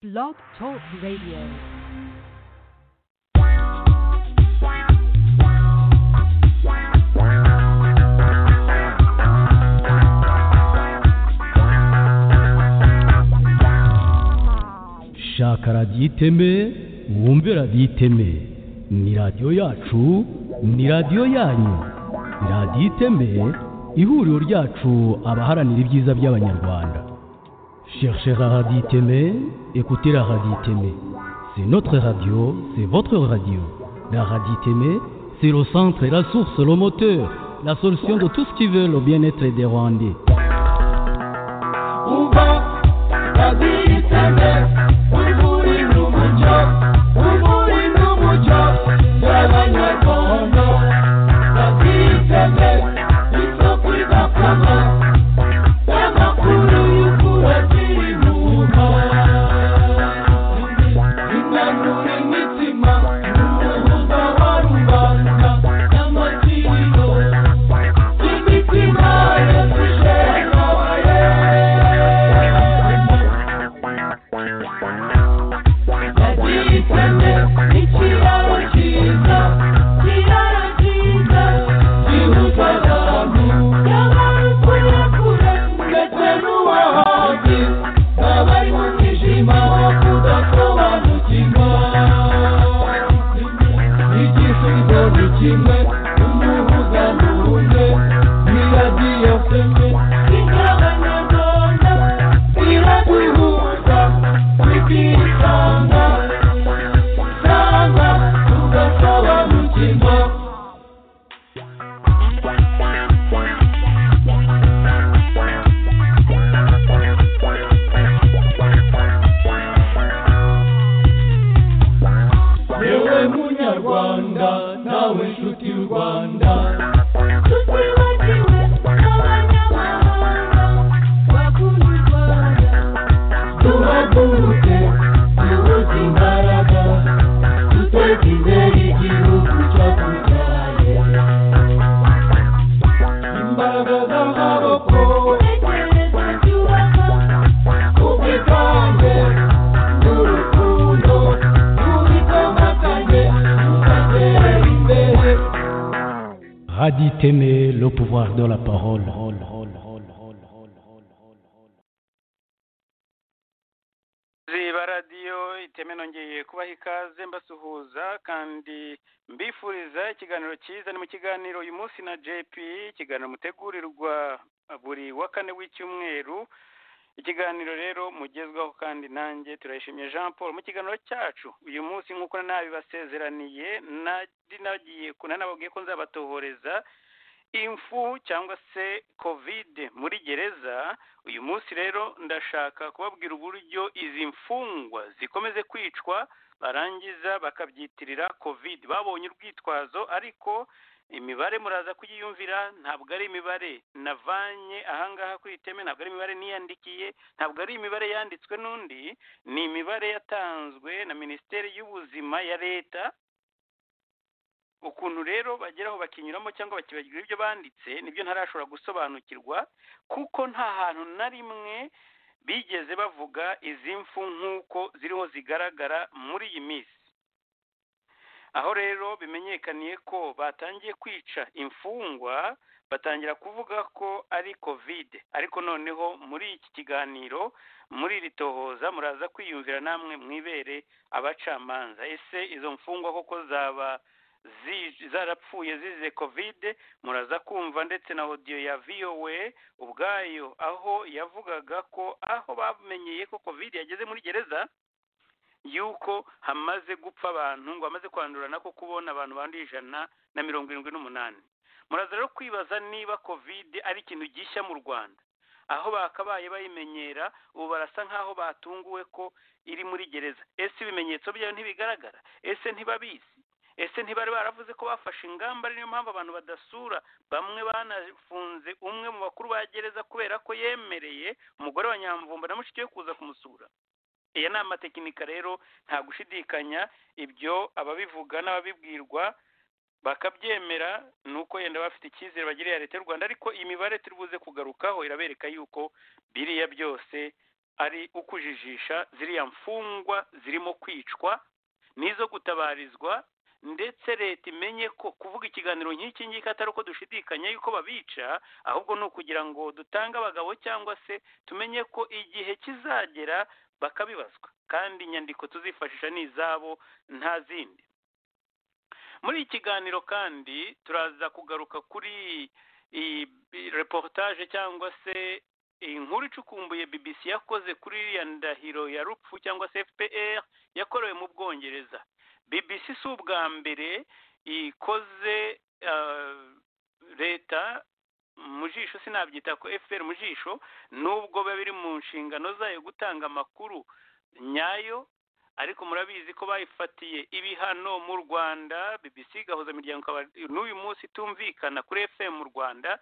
Blog Talk Radio. shaka radiyo iteme mwumve radiyo iteme ni radiyo yacu ni radiyo yanyu radiyo iteme ihuriro ryacu abaharanira ibyiza by'abanyarwanda cherchez la radiyo iteme écoutez la radiyo iteme c'est notre radio c'est votre radio la radiyo iteme c'est le centre la source le moteur la solution de tout ce qui veut le bien-être des rwandais Umva radiyo iteme wiburi n'umucyo wiburi n'umucyo by'abanyarwanda radiyo iteme isoko idakama y'amakuru y'ukuri agira intumwa inanura imitima umuhuza wa rubanda n'amakiriro imitima yafashe nabaye Yagiyitane ikiraro cyiza, kiraro cyiza, gihuza abantu, y'abari kure kure, ndetse n'uwahazi, n'abari mu mwijima wo kudasobanukirwa. Igisubizo ni kimwe, umuhuza ni umwe, ni radiyo femwe, inyabanyarwanda, iraduhuza, tukisanga, sanga, tugasobanukirwa. yewe munyarwanda nawe nshuti y'u rwanda tutibagiwe n'abanyamahanga bakunda u rwanda tubaguruke tubuze imbaraga duteze imbere igihugu cyakubyaye imbaraga z'amaboko intekereza byubaka ubwitange n'urukundo tubikomatanye tugatera imbere Radi Témé, le pouvoir de la parole. ziba radiyo iteme nongeye kubaha ikaze mbasuhuza kandi mbifuriza ikiganiro cyiza ni mu kiganiro uyu munsi na jp ikiganiro mutegurirwa buri wa kane w'icyumweru ikiganiro rero mugezwaho kandi nanjye turayishimiye jean paul mu kiganiro cyacu uyu munsi nk'uko nabibasezeraniye nari nagiye nanababwiye ko nzabatohoreza imfu cyangwa se kovide muri gereza uyu munsi rero ndashaka kubabwira uburyo izi mfungwa zikomeze kwicwa barangiza bakabyitirira kovide babonye urwitwazo ariko imibare muraza kuyiyumvira ntabwo ari imibare navanye ahangaha kuri iteme ntabwo ari imibare niyandikiye ntabwo ari imibare yanditswe n'undi ni imibare yatanzwe na minisiteri y'ubuzima ya leta ukuntu rero bageraho bakinyuramo cyangwa bakibagirwa ibyo banditse nibyo ntarashobora gusobanukirwa kuko nta hantu na rimwe bigeze bavuga izi mfu nk'uko ziriho zigaragara muri iyi minsi aho rero bimenyekaniye ko batangiye kwica imfungwa batangira kuvuga ko ari kovide ariko noneho muri iki kiganiro muri iri tohoza muraza kwiyumvira namwe mwibere abacamanza ese izo mfungwa koko zaba zi- zarapfuye zize kovide muraza kumva ndetse na odiyo ya vowe ubwayo aho yavugaga ko aho bamenyeye ko kovide yageze muri gereza yuko hamaze gupfa abantu ngo bamaze kwandurana ko kubona abantu banduye ijana na mirongo irindwi n'umunani muraza rero kwibaza niba kovide ari ikintu gishya mu rwanda aho bakabaye bayimenyera ubu barasa nk'aho batunguwe ko iri muri gereza ese ibimenyetso byayo ntibigaragara ese ntibabizi ese ntibari baravuze ko bafashe ingamba ari niyo mpamvu abantu badasura bamwe banafunze umwe mu bakuru ba gereza kubera ko yemereye umugore wa nyamvumba na mushiki we kuza kumusura iyo ni amatekinika rero nta gushidikanya ibyo ababivuga n'ababibwirwa bakabyemera ni uko yenda bafite icyizere bagiriye leta y'u rwanda ariko iyi mibare turi buze kugarukaho irabereka yuko biriya byose ari ukujijisha ziriya mfungwa zirimo kwicwa n'izo gutabarizwa ndetse leta imenye ko kuvuga ikiganiro nk'iki ngiki atari uko dushidikanya yuko babica ahubwo ni ukugira ngo dutange abagabo cyangwa se tumenye ko igihe kizagera bakabibazwa kandi inyandiko tuzifashisha ni izabo nta zindi muri iki kiganiro kandi turaza kugaruka kuri iyi reportage cyangwa se inkuru icukumbuye bbc yakoze kuri iriya ndahiro ya rupfu cyangwa se fpr yakorewe mu bwongereza bbc si ubwa mbere ikoze ah, leta mu jisho sinabyita ko fpr mu jisho nubwo biba biri mu nshingano zayo gutanga amakuru nyayo ariko murabizi ko bayifatiye ibihano mu rwanda bbc igahuza imiryango ikaba n'uyu munsi itumvikana kuri fm mu rwanda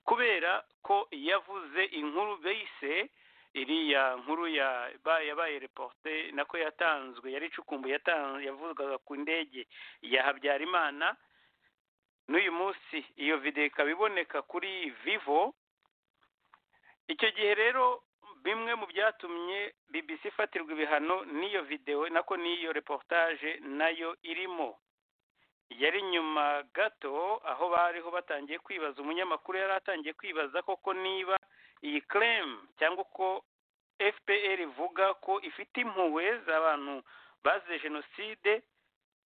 kubera ko yavuze inkuru bise iriya nkuru ya- ba- yabaye reporte nako yatanzwe yari icukumbuye yatan- yavuzwaga ku ndege ya habyarimana n'uyu munsi iyo videwo ikaba iboneka kuri vivo icyo gihe rero bimwe mu byatumye bbc ifatirwa ibihano n'iyo videwo nako n'iyo reportage nayo irimo yari nyuma gato aho bariho batangiye kwibaza umunyamakuru yari atangiye kwibaza koko niba iyi keremu cyangwa uko fpr ivuga ko ifite impuhwe z'abantu bazize jenoside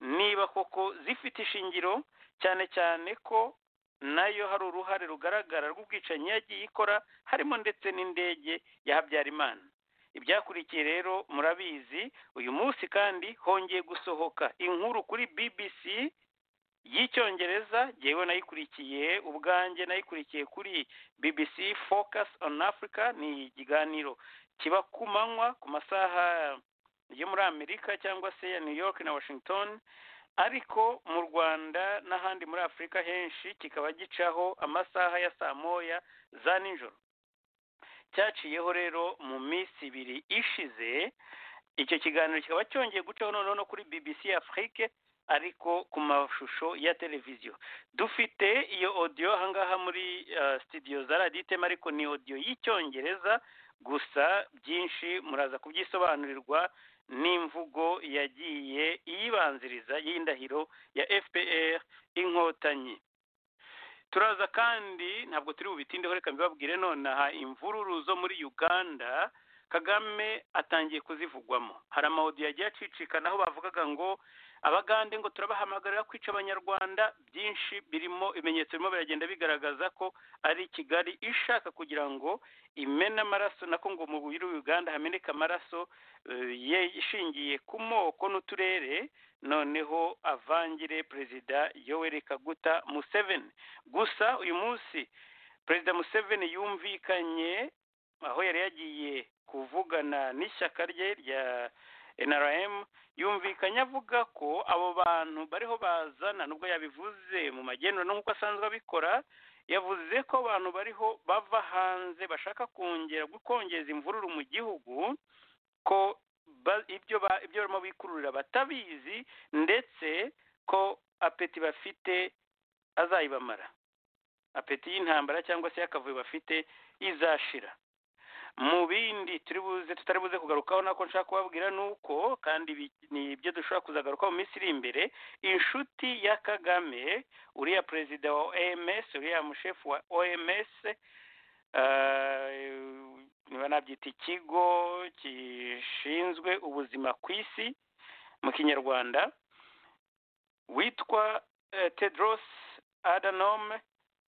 niba koko zifite ishingiro cyane cyane ko nayo hari uruhare rugaragara rw'ubwicanyi yagiye ikora harimo ndetse n'indege ya habyarimana ibyakurikiye rero murabizi uyu munsi kandi hongeye gusohoka inkuru kuri bbc y'icyongereza jyewe nayikurikiye ubwanjye nayikurikiye kuri bbc focus on africa ni ikiganiro kiba ku manywa ku masaha yo muri amerika cyangwa se ya new york na washington ariko mu rwanda n'ahandi muri afurika henshi kikaba gicaho amasaha ya saa moya za nijoro cyaciyeho rero mu minsi ibiri ishize icyo kiganiro kikaba cyongeye gucaho noneho no kuri bbc afrique ariko ku mashusho ya televiziyo dufite iyo odiyo ahangaha muri ah, studio za radiyo itema ariko ni odiyo y'icyongereza gusa byinshi muraza kubyisobanurirwa n'imvugo yagiye iyibanziriza y'indahiro ya fpr inkotanyi turaza kandi ntabwo turi bubitindeho reka mbibabwire nonaha imvururu zo muri uganda kagame atangiye kuzivugwamo hari amawodi yagiye acicikana aho bavugaga ngo abagande ngo turabahamagarira kwica abanyarwanda byinshi birimo ibimenyetso birimo biragenda bigaragaza ko ari kigali ishaka kugira ngo imena amaraso nako ngo mu biro uganda hameneka amaraso eh, ye- ishingiye ku moko n'uturere noneho avangire perezida yoweri kaguta museveni gusa uyu munsi perezida museveni yumvikanye aho yari yagiye kuvugana n'ishyaka rye rya nrm yumvikanye avuga ko abo bantu bariho bazana nubwo yabivuze mu magenura no nk'uko asanzwe abikora yavuze ko abantu bariho bava hanze bashaka kongera gukongeza imvururu mu gihugu ko ba- ibyo ba- ibyo barimo bikururira batabizi ndetse ko apeti bafite azayibamara apeti y'intambara cyangwa se y'akavuyo bafite izashira mu bindi turi buze tutari buze kugarukaho nako nshaka kubabwira ni uko kandi bi- ni ibyo dushobora kuzagarukaho mu minsi iri imbere inshuti ya kagame uriya perezida wa oms uriya mushefu wa oms eh, niba nabyita ikigo gishinzwe ubuzima ku isi mu kinyarwanda witwa eh, tedros adhanom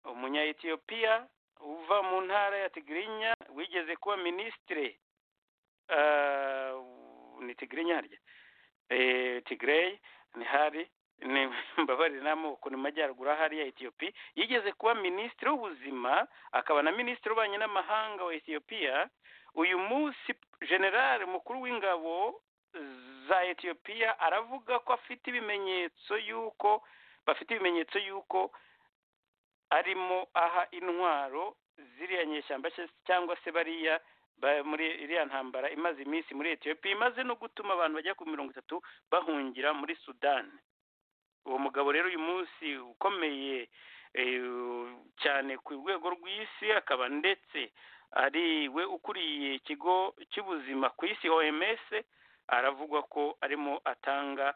umunya-etiyopiya uva mu ntara ya tigirinya wigeze kuba minisitire eh, ni tigirinya harya Eh, tigireyi ntihari ni mbabarira n'amoko ni mu majyaruguru ahari ya etiyopi yigeze kuba minisitiri w'ubuzima akaba na minisitiri w'ububanyi n'amahanga wa etiyopiya uyu munsi generale mukuru w'ingabo za etiyopiya aravuga ko afite ibimenyetso y'uko bafite ibimenyetso y'uko arimo aha intwaro ziriya nyeshyamba se- cyangwa se bariya ba- muri iriya ntambara imaze iminsi muri etiyopiya imaze no gutuma abantu bajya ku mirongo itatu bahungira muri sudani uwo mugabo rero uyu munsi ukomeye eh, cyane ku rwego rw'isi akaba ndetse ari we ukuriye ikigo cy'ubuzima ku isi oms aravugwa ko arimo atanga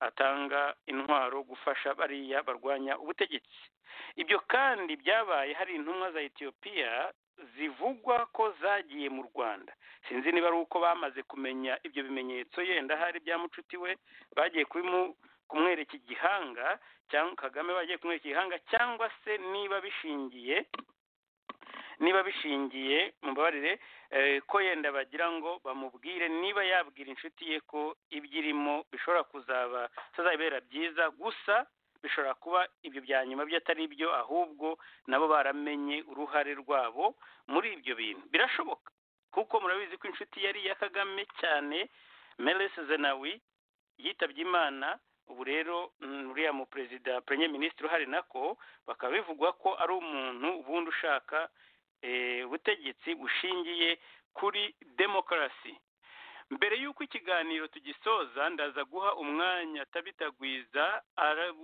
atanga intwaro gufasha bariya barwanya ubutegetsi ibyo kandi byabaye hari intumwa za etiyopiya zivugwa ko zagiye mu rwanda sinzi niba ari uko bamaze kumenya ibyo bimenyetso yenda hari bya mucuti we bagiye kubimu- kumwereka igihanga cyangwa kagame bagiye kumwereka igihanga cyangwa se niba bishingiye niba bishingiye mumbabarire eh, ko yenda bagira ngo bamubwire niba yabwira inshuti ye ko ibyirimo bishobora kuzaba bitazabera byiza gusa bishobora kuba ibyo bya nyuma byo atari byo ahubwo nabo baramenye uruhare rwabo muri ibyo bintu birashoboka kuko murabizi ko inshuti yari iya kagame cyane melese zenawi yitabye imana ubu rero mm, uriya mu perezida puremye minisitiri uhari nako bakaba bivugwa ko ari umuntu ubundi ushaka eh, ubutegetsi bushingiye kuri demokarasi mbere y'uko ikiganiro tugisoza ndaza guha umwanya atabitagwiza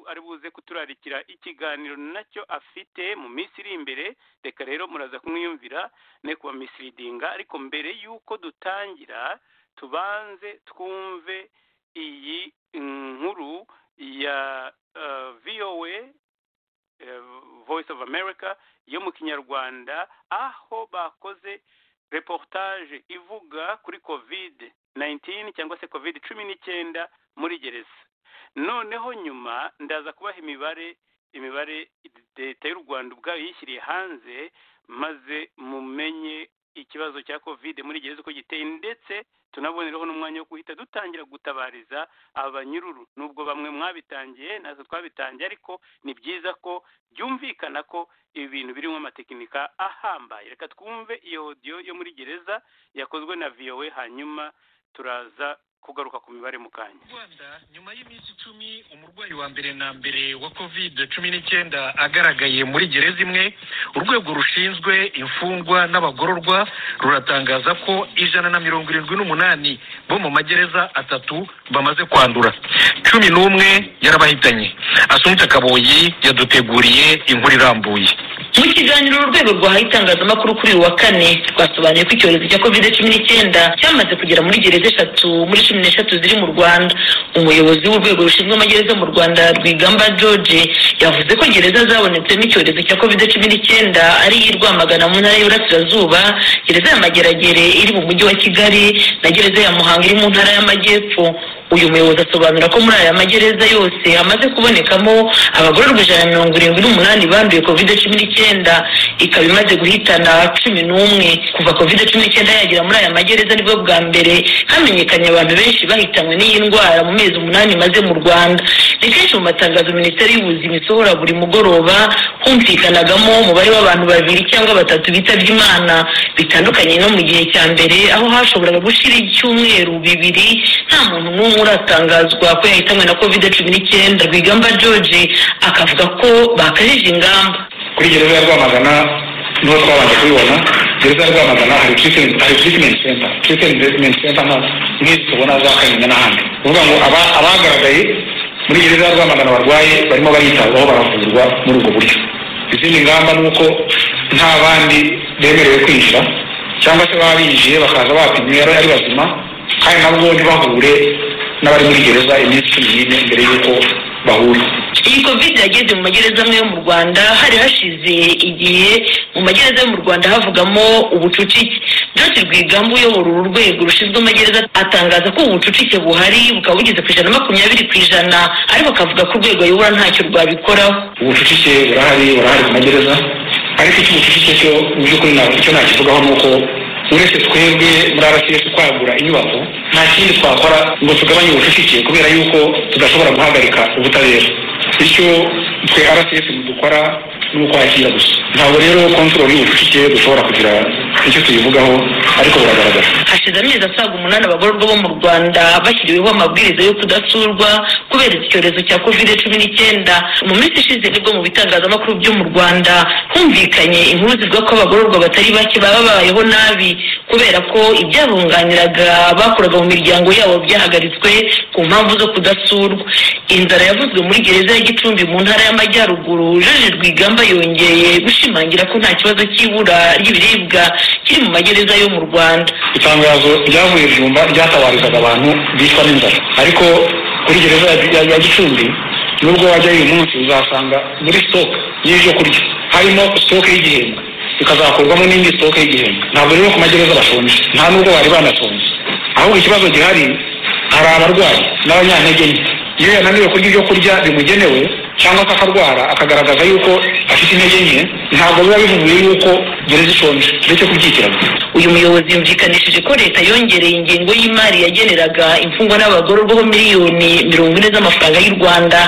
ari buze kuturarikira ikiganiro nacyo afite mu minsi iri imbere reka rero muraza kumwiyumvira ne kubamisiridinga ariko mbere y'uko dutangira tubanze twumve iyi nkuru ya eh, voa eh, voice of america yo mu kinyarwanda aho bakoze reportage ivuga kuri covid 19 cyangwa se covid cumi n'icyenda muri gereza noneho nyuma ndaza kubaha imibare imibare leta y'u rwanda ubwayo yishyiriye hanze maze mumenye ikibazo cya covid muri gereza uko giteye ndetse tunabonereho n'umwanya wo guhita dutangira gutabariza abanyururu nubwo bamwe mwabitangiye natwe twabitangiye ariko ni byiza ko byumvikana ko ibi bintu birimo amatekinika ahambaye reka twumve iyo odiyo yo muri gereza yakozwe na vowe hanyuma turaza kugaruka ku mibare mu kanya rwanda nyuma y'iminsi icumi umurwayi wa mbere na mbere wa covid cumi n'icyenda agaragaye muri gereza imwe urwego rushinzwe imfungwa n'abagororwa ruratangaza ko ijana na mirongo irindwi n'umunani bo mu magereza atatu bamaze kwandura cumi n'umwe yarabahitanye asunitse kaboyi yaduteguriye inkuru irambuye mu kiganiro urwego rwahaye itangazamakuru kuri uyu wa kane rwasobanuye ko icyorezo cya kovide cumi n'icyenda cyamaze kugera muri gereza eshatu muri cumi n'eshatu ziri mu rwanda umuyobozi w'urwego rushinzwe amagereza mu rwanda rwigamba george yavuze ko gereza zabonetsemo icyorezo cya kovide cumi n'icyenda ari iy'i rwamagana mu ntara y'uburasirazuba gereza ya mageragere iri mu mujyi wa kigali na gereza ya muhanga iri mu ntara y'amajyepfo uyu muyobozi asobanura ko muri aya magereza yose hamaze kubonekamo abagororwa ijana na mirongo irindwi n'umunani banduye covid cumi n'icyenda ikaba imaze guhitana cumi n'umwe kuva covid cumi n'icyenda yagera muri aya magereza nibwo bwa mbere hamenyekanye abantu benshi bahitanywe n'iyi ndwara mu mezi umunani imaze mu rwanda ni kenshi mu matangazo minisiteri y'ubuzima isohora buri mugoroba humvikanagamo umubare w'abantu babiri cyangwa batatu bitabye imana bitandukanye no mu gihe cya mbere aho hashoboraga gushira icyumweru bibiri nta muntu n'umwe uratangazwa ko yahitanywe na kovide cumi n'icyenda rwigamba george akavuga ko bakajije ingamba kuri gereza ya rwamagana niho twabanje kubibona gereza ya rwamagana hari treatment- hari treatment center treatment treatment center nta- nk'izi tubona za kanyinya n'ahandi ni ukuvuga ngo aba- abagaragaye muri gereza ya rwamagana barwaye barimo baritabwaho baravurwa muri ubwo buryo izindi ngamba ni uko nta bandi bemerewe kwinjira cyangwa se baba binjiye bakaza bapimwe ari ari bazima kandi nabwo ntibahure n'abari muri gereza iminsi cumi n'ine mbere y'uko bahura iyi kovide yageze mu magereza amwe yo mu rwanda hari hashize igihe mu magereza yo mu rwanda havugamo ubucucike george rwigamba uyobora uru rwego rushinzwe amagereza atangaza ko ubu bucucike buhari bukaba bugeze ku ijana na makumyabiri ku ijana ariko akavuga ko urwego ayobora ntacyo rwabikoraho ubucucike burahari burahari ku magereza ariko icy'ubucucike cyo mu by'ukuri nta- icyo nakivugaho ni uko uretse twebwe muri rcs kwagura inyubako nta kindi twakora ngo tugabanye ubucucike kubera yuko tudashobora guhagarika ubutabera bityo twe rcs dukora ni ukwakira gusa ntabwo rero kontorori y'ubucucike dushobora kugira icyo tuyivugaho ariko buragaragara hashize amezi asaga umunani abagororwa bo mu rwanda bashyiriweho amabwiriza yo kudasurwa kubera iki cyorezo cya covid cumi n'icyenda mu minsi ishize nibwo mu bitangazamakuru byo mu rwanda humvikanye inkuru zivuga ko abagororwa batari bake baba babayeho nabi kubera ko ibyabunganiraga bakoraga mu miryango yabo byahagaritswe ku mpamvu zo kudasurwa inzara yavuzwe muri gereza ya gicumbi mu ntara y'amajyaruguru jeje rwigamba yongeye gushira ashimangira ko nta kibazo cy'ibura ry'ibiribwa kiri mu magereza yo mu rwanda itangazo ryavuye i jumba ryatabarizaga abantu bicwa n'inzara ariko kuri gereza ya- ya- ya gicumbi nubwo wajyayo uyu munsi uzasanga muri sitoke y'ibyo kurya harimo sitoke y'igihembwe bikazakorwamo n'indi sitoke y'igihembwe ntabwo rero ku magereza bashonje nta nubwo bari banashonje ahubwo ikibazo gihari hari abarwayi n'abanyantege nke iyo yananiwe kurya ibyo kurya bimugenewe cyangwa se akarwara akagaragaza yuko afite intege nke ntabwo biba bivuguye yuko gereza ishonje uretse kubyikirana uyu muyobozi yumvikanishije ko leta yongereye ingengo y'imari yageneraga imfungwa n'abagororwaho miliyoni mirongo ine z'amafaranga y'u rwanda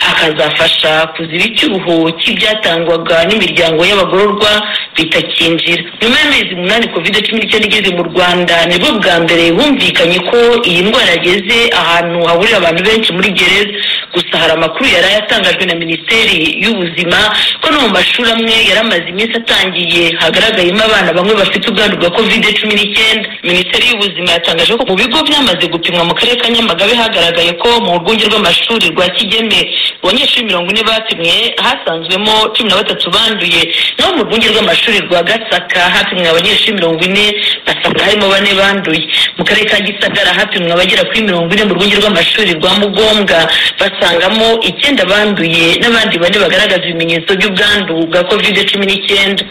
akazafasha kuziba icyuho cy'ibyatangwaga n'imiryango y'abagororwa bitakinjira nyuma y'amezi umunani covid cumi n'icyenda igeze mu rwanda nibwo bwa mbere humvikanye ko iyi ndwara yageze ahantu hahurira abantu benshi muri gereza gusa hari amakuru yari yatangajwe na minisiteri y'ubuzima ko no mu mashuri amwe yari amaze iminsi atangiye hagaragayemo abana bamwe bafite ubwandu bwa kovide cumi n'icyenda minisiteri y'ubuzima yatangaje ko mu bigo byamaze gupimwa mu karere ka nyamagabe hagaragaye ko mu rwunge rw'amashuri rwa kigeme abanyeshuri mirongo ine bapimwe hasanzwemo cumi na batatu banduye naho mu rwunge rw'amashuri rwa gasaka hapimwe abanyeshuri mirongo ine basanga harimo bane banduye mu karere ka gisagara hapimwe abagera kuri mirongo ine mu rwunge rw'amashuri rwa mugombwa basangamo icyenda banduye n'abandi bane bagaragaza ibimenyetso by'ubwandu bwa kovide cumi n'icyenda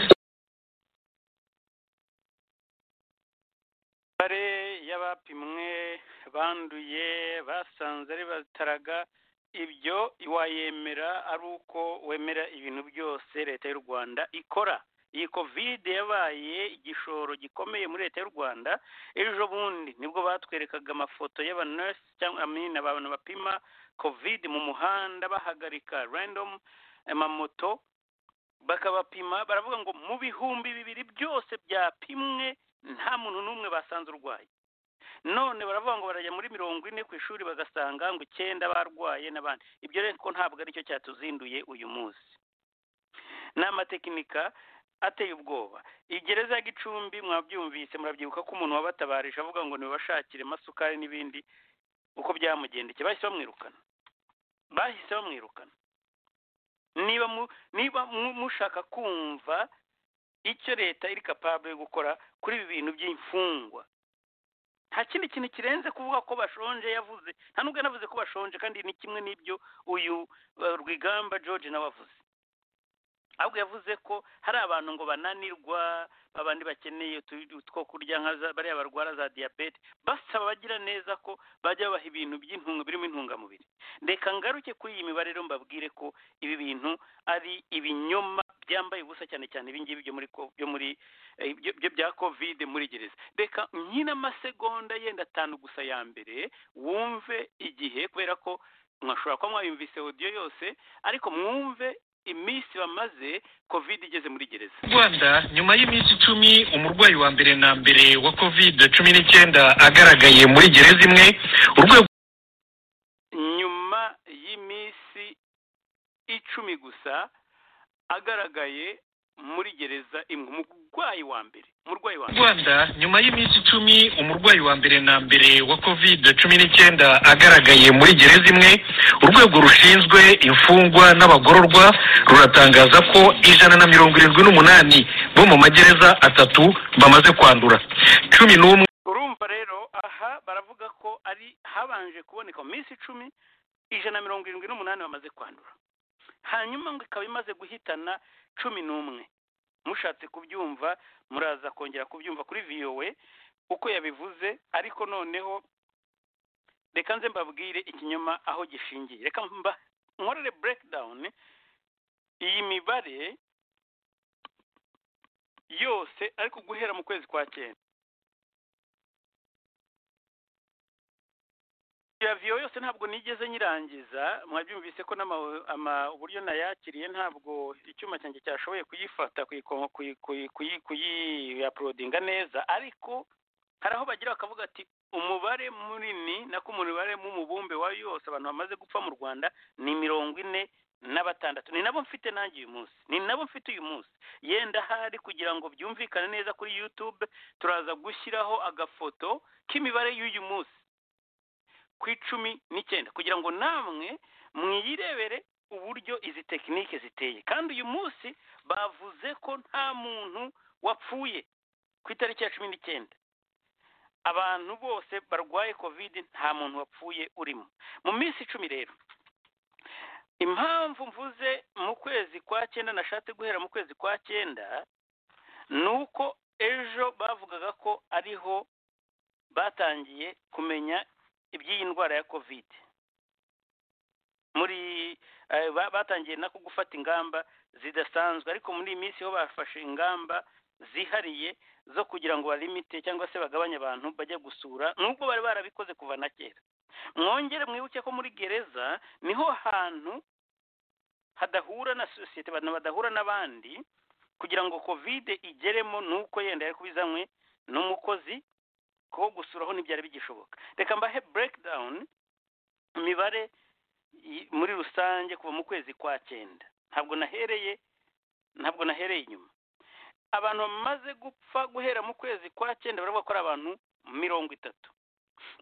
imibare y'abapimwe banduye basanze ari bataraga ibyo wayemera ari uko wemera ibintu byose leta y'u rwanda ikora iyi kovide yabaye igishoro gikomeye muri leta y'u rwanda ejo bundi nibwo batwerekaga amafoto y'abanurse cyangwa amina abantu bapima kovide mu muhanda bahagarika randomu amamoto bakabapima baravuga ngo mu bihumbi bibiri byose byapimwe nta muntu n'umwe basanze urwaye none baravuga ngo barajya muri mirongo ine ku ishuri bagasanga ngo icyenda barwaye n'abandi ibyo rero ko ntabwo aricyo cyatuzinduye uyu munsi ni amatekinika ateye ubwoba iyi gereza ya gicumbi mwabyumvise murabyibuka ko umuntu wabatabarije avuga ngo nibabashakire amasukari n'ibindi uko byamugendekeye bahise bamwirukana bahise bamwirukana niba mu- niba mu- mushaka kumva icyo leta iri kapabure yo gukora kuri ibi bintu by'imfungwa nta kindi kintu kirenze kuvuga ko bashonje yavuze nta nubwo yanavuze ko bashonje kandi ni kimwe n'ibyo uyu uh, rwigamba george nawe avuze ahubwo yavuze ko hari abantu ngo bananirwa babandi bakeneye utu- utwo kurya nka za- bariya barwara za diyabete basaba abagira neza ko bajya babaha ibintu by'intunga birimo intungamubiri reka ngaruke kuri iyi mibare rero mbabwire ko ibi bintu ari ibinyoma byambaye ubusa cyane cyane ibingibi byo muri ko- byo muri eh, byo byo bya kovide muri gereza reka nkine amasegonda yenda atanu gusa ya mbere wumve igihe kubera ko mwashobora kuba mwayumvise odiyo yose ariko mwumve iminsi bamaze kovide igeze muri gereza rwanda nyuma y'iminsi icumi umurwayi wa mbere na mbere wa covid cumi n'icyenda agaragaye muri gereza imwe urwego nyuma y'iminsi icumi gusa agaragaye muri gereza imwe umurwayi wa mbere umurwayi wa mbere rwanda nyuma y'iminsi icumi umurwayi wa mbere na mbere wa covid cumi n'icyenda agaragaye muri gereza imwe urwego rushinzwe imfungwa n'abagororwa ruratangaza ko ijana na mirongo irindwi n'umunani bo mu magereza atatu bamaze kwandura cumi n'umwe urumva rero aha baravuga ko ari habanje kuboneka mu minsi icumi ijana na mirongo irindwi n'umunani bamaze kwandura hanyuma ngo ikaba imaze guhitana cumi n'umwe mushatse kubyumva muraza kongera kubyumva kuri viyowe uko yabivuze ariko noneho reka nze mbabwire ikinyoma aho gishingiye reka mba nkorere burekidawuni iyi mibare yose ariko guhera mu kwezi kwa cyenda ya viyo yose ntabwo nigeze nyirangiza mwabyumvise ko n'ama- ama- uburyo nayakiriye ntabwo icyuma cyanjye cyashoboye kuyifata kuyiko- kuyi- kuyi- kuyi- kuyiyaporodinga neza ariko hari aho bagira bakavuga ati umubare munini nako umubare mubumbe wa yose abantu bamaze gupfa mu rwanda ni mirongo ine na batandatu ni nabo mfite nanjye uyu munsi ni nabo mfite uyu munsi yenda ahari kugira ngo byumvikane neza kuri youtube turaza gushyiraho agafoto k'imibare y'uyu munsi ku icumi n'icyenda kugira ngo namwe mwiyirebere uburyo izi tekinike ziteye kandi uyu munsi bavuze ko nta muntu wapfuye ku itariki ya cumi n'icyenda abantu bose barwaye kovide nta muntu wapfuye urimo mu minsi icumi rero impamvu mvuze mu kwezi kwa cyenda nashatse guhera mu kwezi kwa cyenda ni uko ejo bavugaga ko ariho batangiye kumenya iby'iyi ndwara ya kovide muri eh, ba- batangiye nako gufata ingamba zidasanzwe ariko muri iyi minsi ho bafashe ingamba zihariye zo kugira ngo balimite cyangwa se bagabanye abantu bajya gusura nubwo bari barabikoze kuva na kera mwongere mwibuke ko muri gereza niho hantu hadahura na sosiyete abantu badahura n'abandi kugira ngo kovide igeremo nuko yenda yari kubizanywe n'umukozi ko gusuraho ntibyari bigishoboka reka mbahe breakdown imibare i- muri rusange kuva mu kwezi kwa cyenda ntabwo nahereye ntabwo nahereye inyuma abantu bamaze gupfa guhera mu kwezi kwa cyenda baravuga ko ari abantu mirongo itatu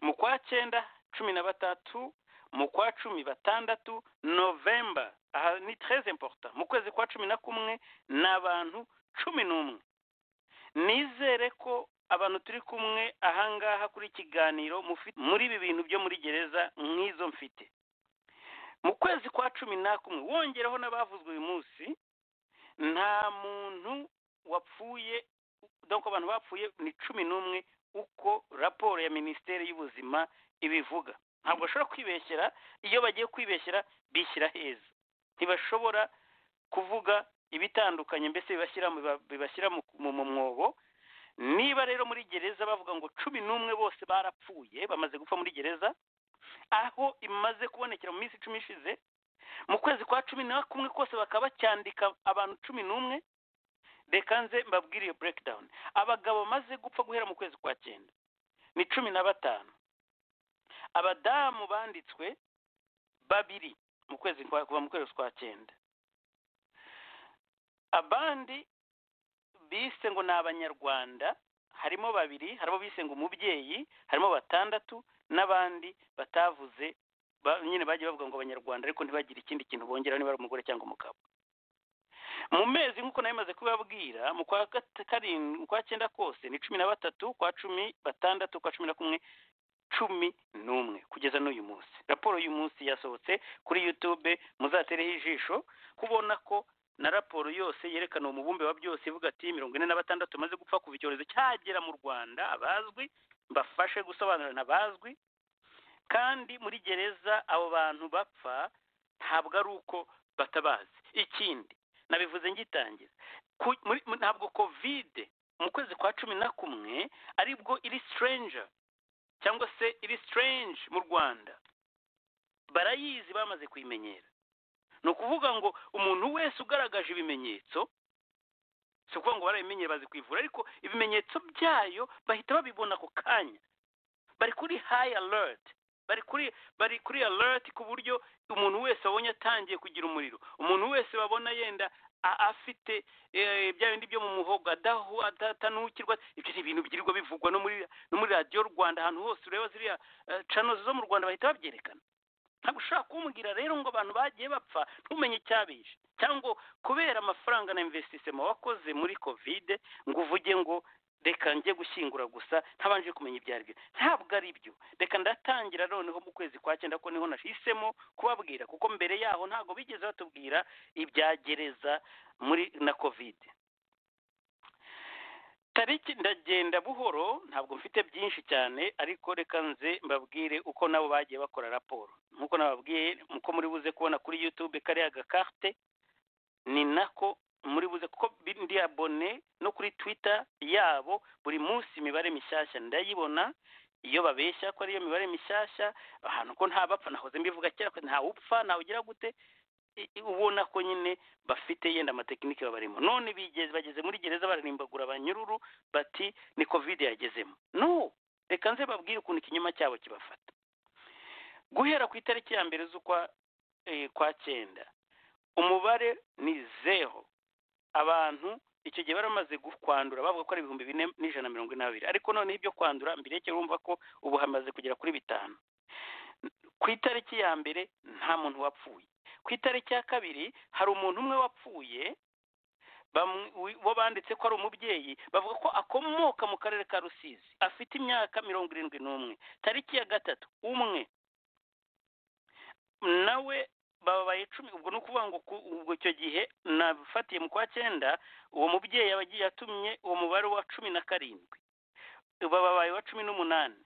mu kwa cyenda cumi na batatu mu kwa cumi batandatu novemba aha ni très important mu kwezi kwa cumi na kumwe ni abantu cumi n'umwe nizere ko abantu turi kumwe ahangaha kuri iki kiganiro mufi- muri ibi bintu byo muri gereza nk'izo mfite mu kwezi kwa cumi n'akumwe wongeraho n'abavuzwe uyu munsi nta muntu wapfuye donc abantu bapfuye ni cumi n'umwe uko raporo ya minisiteri y'ubuzima ibivuga ntabwo bashobora kwibeshyera iyo bagiye kwibeshyera bishyira heza ntibashobora kuvuga ibitandukanye mbese bibashyira mu- bibashyira mu- mu mu mwobo niba rero muri gereza bavuga ngo cumi n'umwe bose barapfuye bamaze gupfa muri gereza aho imaze kubonekera mu minsi icumi ishize mu kwezi kwa cumi na kumwe kose bakaba bacyandika abantu cumi n'umwe reka nze mbabwire iyo breakdown abagabo bamaze gupfa guhera mu kwezi kwa cyenda ni cumi na batanu abadamu banditswe babiri mu kwezi kwa kuva mu kwezi kwa cyenda abandi bise ngo ni abanyarwanda harimo babiri harimo bise ngo umubyeyi harimo batandatu n'abandi batavuze ba- nyine bagiye bavuga ngo abanyarwanda ariko ntibagire ikindi kintu bongeraho niba ari umugore cyangwa umugabo mu mezi nk'uko nari maze kubabwira mu kwa gata- karindwi mu kwa cyenda kose ni cumi na batatu kwa cumi batandatu kwa cumi na kumwe cumi n'umwe kugeza n'uyu munsi raporo y'uyu munsi yasohotse kuri youtube muzatereho ijisho kubona ko na raporo yose yerekana umubumbe wa byose ivuga ati mirongo ine na batandatu bamaze gupfa kuva icyorezo cyagera mu rwanda abazwi mbafashe gusobanurana abazwi kandi muri gereza abo bantu bapfa ntabwo ari uko batabazi ikindi nabivuze ngitangira ku- muri- mu- ntabwo kovide mu kwezi kwa cumi na kumwe aribwo iri stranger cyangwa se iri strange mu rwanda barayizi bamaze kuyimenyera ni ukuvuga ngo umuntu wese ugaragaje ibimenyetso si ukuvuga ngo barabimenyere bazi kwivura ariko ibimenyetso byayo bahita babibona ako kanya bari kuri high alert bari kuri bari kuri alert ku buryo umuntu wese babonye atangiye kugira umuriro umuntu wese babona yenda a- afite eh, bya bindi byo mu muhogo adahu atatanukirwa ibyo ni ibintu bigirirwa bivugwa no muri no muri radiyo rwanda ahantu hose ureba ziriya eh, channels zo mu rwanda bahita babyerekana ntabwo ushobora kumbwira rero ngo abantu bagiye bapfa ntumenye icyabishe cyangwa kubera amafaranga na investisema wakoze muri kovide ngo uvuge ngo reka njye gushyingura gusa ntabanje kumenya ibyo ari byo ntabwo ari byo reka ndatangira noneho mu kwezi kwa cyenda ko niho nashisemo kubabwira kuko mbere yaho ntabwo bigeze batubwira ibya gereza muri na kovide tariki ndagenda buhoro ntabwo mfite byinshi cyane ariko reka nze mbabwire uko nabo bagiye bakora raporo nk'uko nababwiye uko muri buze kubona kuri youtube kariya gakarte ni nako muri buze kuko ndi abone no kuri twitter yabo buri munsi imibare mishyashya ndayibona iyo babeshya ko ariyo mibare mishyashya ahantu ko nta bapfa nahoze mbivuga kera ko ntawe upfa ntawe ugira gute i- i- ubona ko nyine bafite yenda amatekinike babarimo none bigeze bageze muri gereza bararimbagura abanyururu bati ni covid yagezemo no reka nze babwire ukuntu ikinyoma cyabo kibafata guhera ku itariki ya mbere z'ukwa eh, kwa cyenda umubare ni zero abantu icyo gihe bari bamaze gu- kwandura bavuga ko ari ibihumbi bine n'ijana na mirongo ine na babiri ariko noneho ibyo kwandura mbirekere urumva ko ubu hamaze kugera kuri bitanu ku itariki ya mbere nta muntu wapfuye ku itariki ya kabiri hari umuntu umwe wapfuye bamu- wi- bo banditse ko ari umubyeyi bavuga ko akomoka mu karere ka rusizi afite imyaka mirongo irindwi n'umwe tariki ya gatatu umwe nawe babaye icumi ubwo ni ukuvuga ngo ku- ubwo icyo gihe nabifatiye mu kwa cyenda uwo mubyeyi aba agiye atumye uwo mubare wa cumi na karindwi babaye wa cumi n'umunani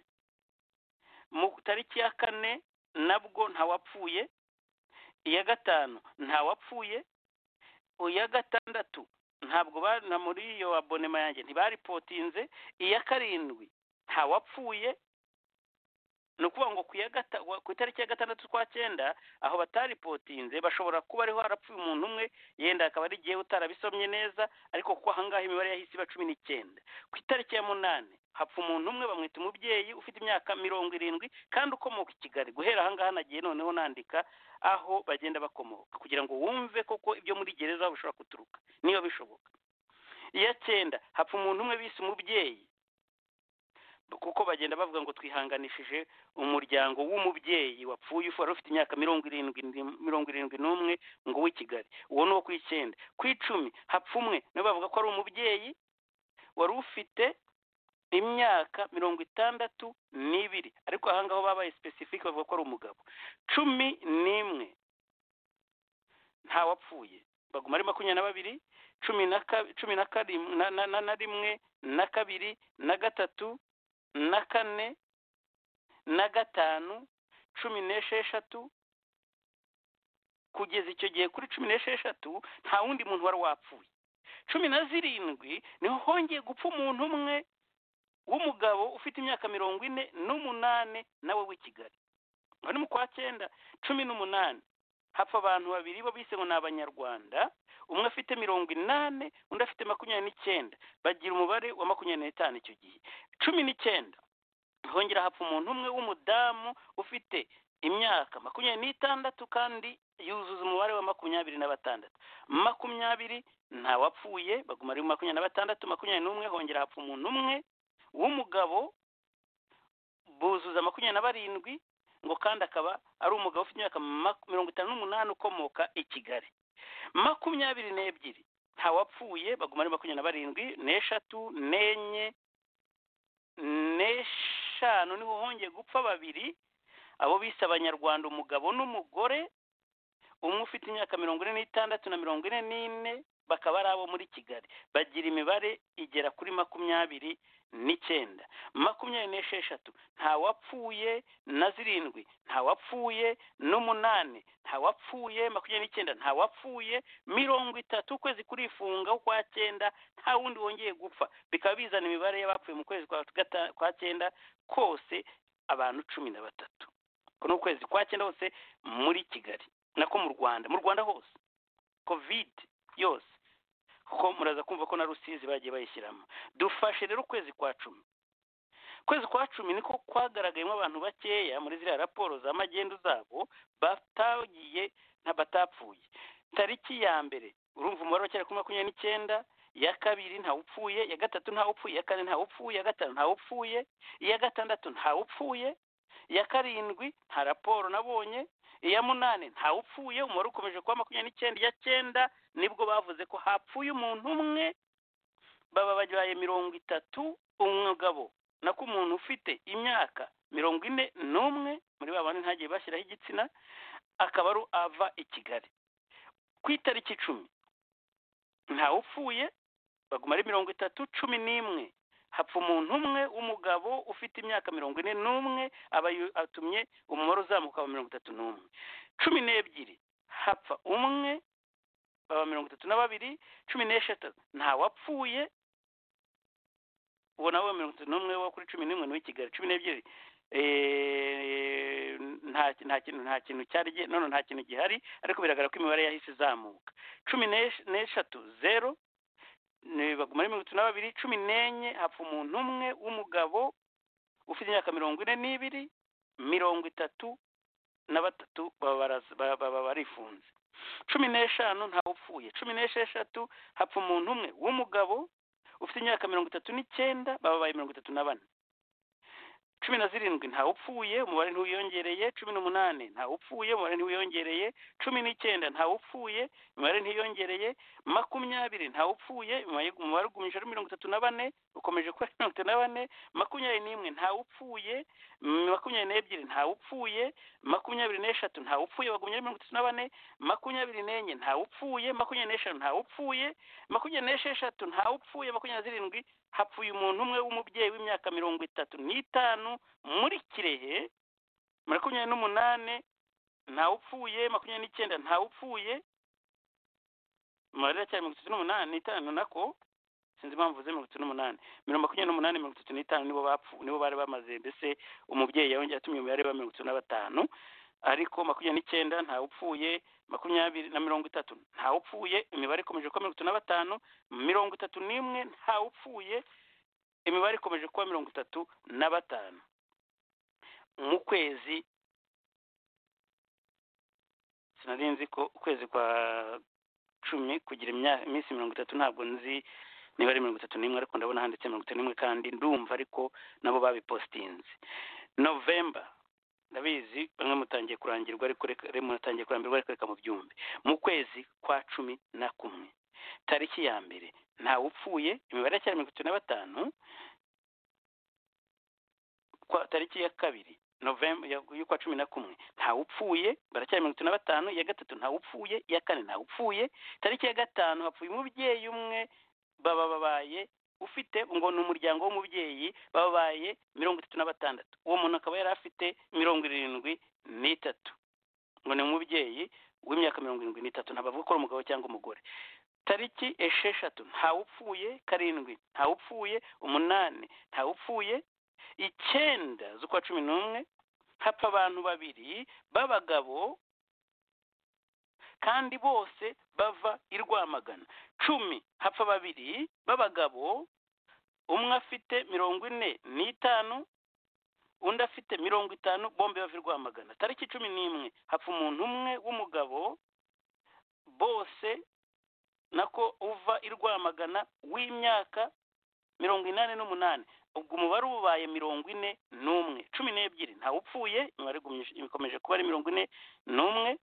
mu tariki ya kane nabwo ntawapfuye iya gatanu ntawapfuye iya gatandatu ntabwo ba- na muri iyo abonema yanjye ntibaripotinze iya karindwi ntawapfuye ni ukuvuga ngo ku ya gata- wa- ku itariki ya gatandatu z'ukwa cyenda aho bataripotinze bashobora kuba ariho harapfuye umuntu umwe yenda akaba ari igihe utarabisomye neza ariko kuko ahangaha imibare yahise iba cumi n'icyenda ku itariki ya munani hapfa umuntu umwe bamwita umubyeyi ufite imyaka mirongo irindwi kandi ukomoka i kigali guhera ahangaha nagiye noneho nandika aho bagenda bakomoka kugira ngo wumve koko ibyo muri gereza bishobora guturuka niba bishoboka iya cyenda hapfa umuntu umwe bise umubyeyi kuko bagenda bavuga ngo twihanganishije umuryango w'umubyeyi wapfuye ufu wari ufite imyaka mirongo irindwi n'im- mirongo irindwi n'umwe ngo w'i kigali uwo ni uwo ku icyenda ku icumi hapfa umwe nabo bavuga ko ari umubyeyi wari ufite imyaka mirongo itandatu n'ibiri ariko ahangaho babaye specific bavuga ko ari umugabo cumi n'imwe ntawapfuye baguma ari makumyabiri na babiri cumi na ka- cumi na kari- na- na- na- na rimwe na kabiri na gatatu na kane na gatanu cumi n'esheshatu kugeza icyo gihe kuri cumi n'esheshatu nta wundi muntu wari wapfuye cumi na zirindwi niho hongeye gupfa umuntu umwe w'umugabo ufite imyaka mirongo ine n'umunani nawe w'i kigali aha ni mu kwa cyenda cumi n'umunani hapfa abantu babiri bo bise ngo ni abanyarwanda umwe afite mirongo inani undi afite makumyabiri n'icyenda bagira umubare wa makumyabiri n'itanu icyo gihe cumi n'icyenda hongera hapfa umuntu umwe w'umudamu ufite imyaka makumyabiri n'itandatu kandi yuzuza umubare wa makumyabiri na batandatu makumyabiri ntawapfuye baguma ari makumyabiri na batandatu makumyabiri n'umwe hongera hapfa umuntu umwe w'umugabo buzuza makumyabiri na barindwi ngo kandi akaba ari umugabo ufite imyaka mak- mirongo itanu n'umunani ukomoka i kigali makumyabiri n'ebyiri ntawapfuye baguma ari makumyabiri na barindwi n'eshatu n'enye n'eshanu niho hongeye gupfa babiri abo bise abanyarwanda umugabo n'umugore umwe ufite imyaka mirongo ine n'itandatu na mirongo ine n'ine bakaba ari abo muri kigali bagira imibare igera kuri makumyabiri n'icyenda makumyabiri n'esheshatu ntawapfuye na zirindwi ntawapfuye n'umunani ntawapfuye makumyabiri n'icyenda ntawapfuye mirongo itatu ukwezi kurifunga kwa cyenda nta wundi wongeye gupfa bikaba bizana imibare y'abapfuye mu kwezi kwa gata- kwa cyenda kose abantu cumi na batatu uko ni ukwezi kwa cyenda hose muri kigali nako mu rwanda mu rwanda hose kovide yose kuko muraza kumva ko na rusizi bagiye bayishyiramo dufashe rero ukwezi kwa cumi ukwezi kwa cumi niko kwagaragayemo abantu bakeya muri ziriya raporo za magendu zabo batagiye nta batapfuye tariki ya mbere urumva umubare wa kera kuri makumyabiri n'icyenda iya kabiri ntawupfuye iya gatatu ntawupfuye iya kane ntawupfuye iya gatanu ntawupfuye iya gatandatu ntawupfuye iya karindwi nta raporo nabonye iya munani ntawupfuye umubare ukomeje kuba makumyabiri n'icyenda iya cyenda nibwo bavuze ko hapfuye umuntu umwe baba babaye mirongo itatu umugabo nako umuntu ufite imyaka mirongo ine n'umwe muri ba bandi ntagiye bashyiraho igitsina akaba ari ava i kigali ku itariki icumi ntawupfuye baguma ari mirongo itatu cumi n'imwe hapfa umuntu umwe w'umugabo ufite imyaka mirongo ine n'umwe aba yu- atumye umubare uzamuka wa mirongo itatu n'umwe cumi n'ebyiri hapfa umwe baba mirongo itatu na babiri cumi n'eshatu ntawapfuye uwo nawe mirongo itatu n'umwe wo kuri cumi n'imwe n'uw'i kigali cumi n'ebyiri eh, nta nta kintu nta kintu cyari gi- none nta kintu gihari ariko biragaragara ko imibare yahise izamuka cumi n'esh- n'eshatu zeru ni- baguma ari mirongo itatu na babiri cumi n'enye hapfa umuntu umwe w'umugabo ufite imyaka mirongo ine n'ibiri mirongo itatu na batatu baba baraz- ba- baba barifunze cumi n'eshanu ntawupfuye cumi n'esheshatu hapfa umuntu umwe w'umugabo ufite imyaka mirongo itatu n'icyenda babaye mirongo itatu na bane cumi na zirindwi ntawupfuye umubare ntiwiyongereye cumi n'umunani ntawupfuye umubare ntiwiyongereye cumi n'icyenda ntawupfuye imibare ntiyongereye makumyabiri ntawupfuye umubare- umubare ugumije ari mirongo itatu na bane ukomeje kuba ari mirongo itatu na bane makumyabiri n'imwe ntawupfuye mm, makumyabiri n'ebyiri ntawupfuye makumyabiri n'eshatu ntawupfuye bagumye ari mirongo itatu na bane makumyabiri n'enye ntawupfuye makumyabiri n'eshanu ntawupfuye makumyabiri n'esheshatu ntawupfuye makumyabiri na zirindwi hapfuye umuntu umwe w'umubyeyi w'imyaka mirongo itatu n'itanu muri kirehe makumyabiri n'umunani ntawupfuye makumyabiri n'icyenda ntawupfuye mubare cyane mirongo itatu n'umunani n'itanu nako sinzi impamvu uvuze mirongo itatu n'umunani mirongo makumyabiri n'umunani mirongo itatu n'itanu nibo bapfu nibo bari bamaze mbese umubyeyi yongeye atumye umubare wa mirongo itatu na batanu ariko makumyabiri n'icyenda ntawupfuye makumyabiri na mirongo itatu ntawupfuye imibare ikomeje kuba mirongo itatu na batanu mirongo itatu n'imwe ntawupfuye imibare ikomeje kuba mirongo itatu na batanu mu kwezi sinari nzi ko ukwezi kwa cumi kugira imya- iminsi mirongo itatu ntabwo nzi niba ari mirongo itatu n'imwe ariko ndabona handitse mirongo itatu n'imwe kandi ndumva ariko nabo babipositinze novemba ndabizi bamwe mutangiye kurangirwa ariko reka mutangiye kurambirwa ariko reka mubyumve mu kwezi kwa cumi na kumwe tariki ya mbere ntawupfuye imibare ya mirongo itatu na batanu kwa tariki ya kabiri novemba y'ukwa cumi na kumwe ntawupfuye baracyari mirongo itatu na batanu iya gatatu ntawupfuye iya kane ntawupfuye tariki ya gatanu hapfuye umubyeyi umwe baba babaye ufite ngo ni umuryango w'umubyeyi babaye mirongo itatu na batandatu uwo muntu akaba yari afite mirongo irindwi n'itatu ngo ni umubyeyi w'imyaka mirongo irindwi n'itatu ntabwo avuga ko ari umugabo cyangwa umugore tariki esheshatu ntawupfuye karindwi ntawupfuye umunani ntawupfuye icyenda z'ukwa cumi n'umwe hapfa abantu babiri b'abagabo kandi bose bava i rwamagana cumi hapfa babiri b'abagabo umwe afite mirongo ine n'itanu undi afite mirongo itanu bombi bava i rwamagana tariki cumi n'imwe hapfa umuntu umwe w'umugabo bose nako uva i rwamagana w'imyaka mirongo inani n'umunani ubwo umubare uba ubaye mirongo ine n'umwe cumi n'ebyiri ntawupfuye imibare igumije- ikomeje kuba ari mirongo ine n'umwe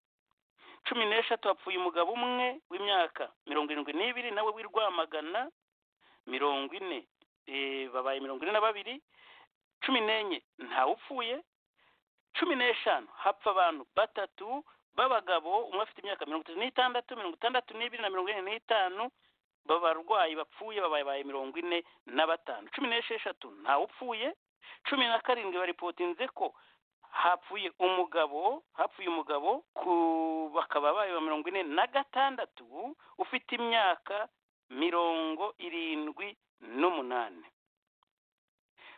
cumi n'eshatu hapfuye umugabo umwe w'imyaka mirongo irindwi n'ibiri nawe w'i Rwamagana mirongo ine eh, babaye mirongo ine na babiri cumi n'enye ntawupfuye cumi n'eshanu hapfa abantu batatu b'abagabo umwe afite imyaka mirongo itatu n'itandatu mirongo itandatu n'ibiri na mirongo ine n'itanu b'abarwayi bapfuye babaye mirongo ine na batanu cumi n'esheshatu ntawupfuye cumi na karindwi baripotinze ko hapfuye umugabo hapfuye umugabo ku bakaba bayo ba mirongo ine na gatandatu ufite imyaka mirongo irindwi n'umunani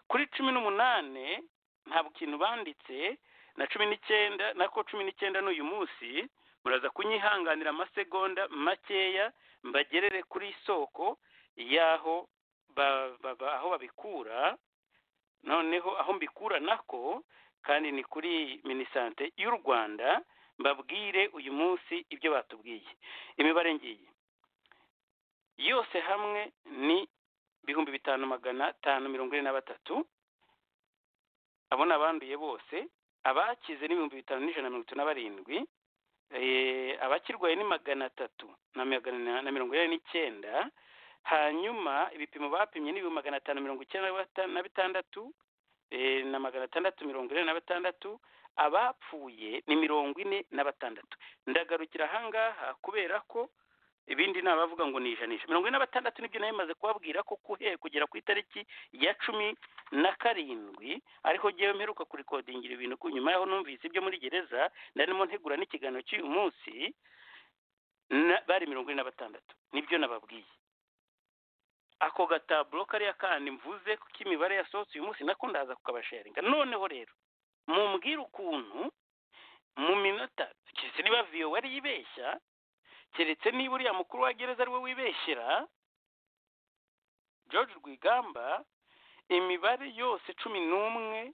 kuri cumi n'umunani ntabwo ikintu banditse na cumi n'icyenda nako cumi n'icyenda n'uyu munsi muraza kunyihanganira amasegonda makeya mbagerere kuri isoko y'aho ba- ba- ba- aho babikura noneho aho mbikura nako kandi ni kuri minisante y'u rwanda mbabwire uyu munsi ibyo batubwiye imibare ngiyi yose hamwe ni ibihumbi bitanu magana atanu mirongo ine na batatu abo ni abanduye bose abakize ni ibihumbi bitanu n'ijana na mirongo itatu na barindwi eh, abakirwaye ni magana atatu na magana na- na mirongo ine n'icyenda hanyuma ibipimo bapimye ni ibihumbi magana atanu mirongo icyenda na bata- na bitandatu eh, na magana atandatu mirongo ine na batandatu abapfuye ni mirongo ine na batandatu ndagarukira ahangaha kubera ko ibindi ni abavuga ngo ni ijanisha mirongo ine na batandatu nibyo nari maze kubabwira ko kuhe kugera ku itariki ya cumi na karindwi ariko ngewe mperuka kurikodingira ibintu ku nyuma yaho numvise ibyo muri gereza narimo ntegura n'ikiganiro cy'uyu munsi na- bari mirongo ine na batandatu nibyo nababwiye ako gataburo kariya kandi mvuze ko imibare yasohotse uyu munsi nako ndaza kukabasharinga noneho rero mumbwire ukuntu mu minota keretse niba viyo wari yibeshya keretse niba uriya mukuru wa gereza ari we wibeshyera george rwigamba imibare yose cumi n'umwe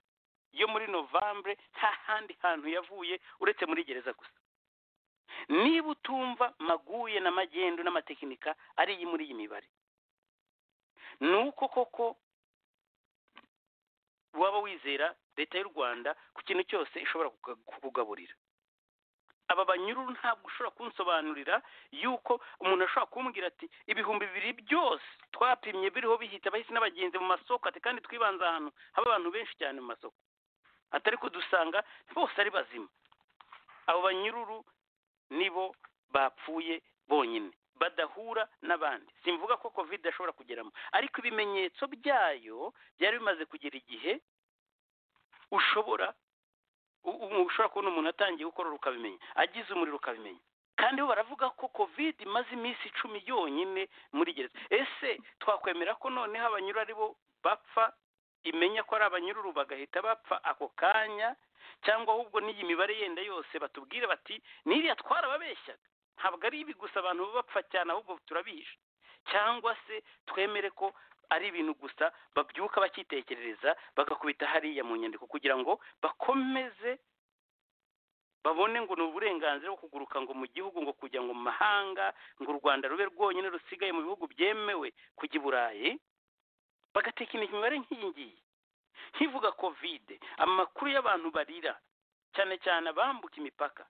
yo muri novambere nta handi hantu yavuye uretse muri gereza gusa niba utumva maguye na magendu n'amatekinika ari iyi muri iyi mibare ni uko koko waba wizera leta y'u rwanda ku kintu cyose ishobora kuka- kukugaburira aba banyururu ntabwo ushobora kunsobanurira yuko umuntu ashobora kumbwira ati ibihumbi bibiri byose twapimye biriho bihita abahisi n'abagenzi mu masoko ati kandi twibanze ahantu haba abantu benshi cyane mu masoko atari ko dusanga bose ari bazima abo banyururu nibo bapfuye bonyine badahura n'abandi simvuga ko covid ashobora kugeramo ariko ibimenyetso byayo byari bimaze kugera igihe ushobora u- u- ushobora kubona umuntu atangiye gukorora ukabimenya agize umuriro ukabimenya kandi bo baravuga ko covid imaze iminsi icumi yonyine muri gereza ese twakwemera ko noneho abanyura ari bo bapfa imenya ko ari abanyururu bagahita bapfa ako kanya cyangwa ahubwo n'iyi mibare yenda yose batubwire bati n'iriya twarababeshyaga ntabwo ari ibi gusa abantu baba bapfa cyane ahubwo turabihisha cyangwa se twemere ko ari ibintu gusa babyuka bakitekerereza bagakubita hariya mu nyandiko kugira ngo bakomeze babone ngo ni uburenganzira bwo kuguruka ngo mu gihugu ngo kujya ngo mu mahanga ngo u rwanda rube rwonyine rusigaye mu bihugu byemewe kujya i burayi bagatekinika imibare nk'iyi ngiyi nkivuga kovide amakuru y'abantu barira cyane cyane abambuka imipaka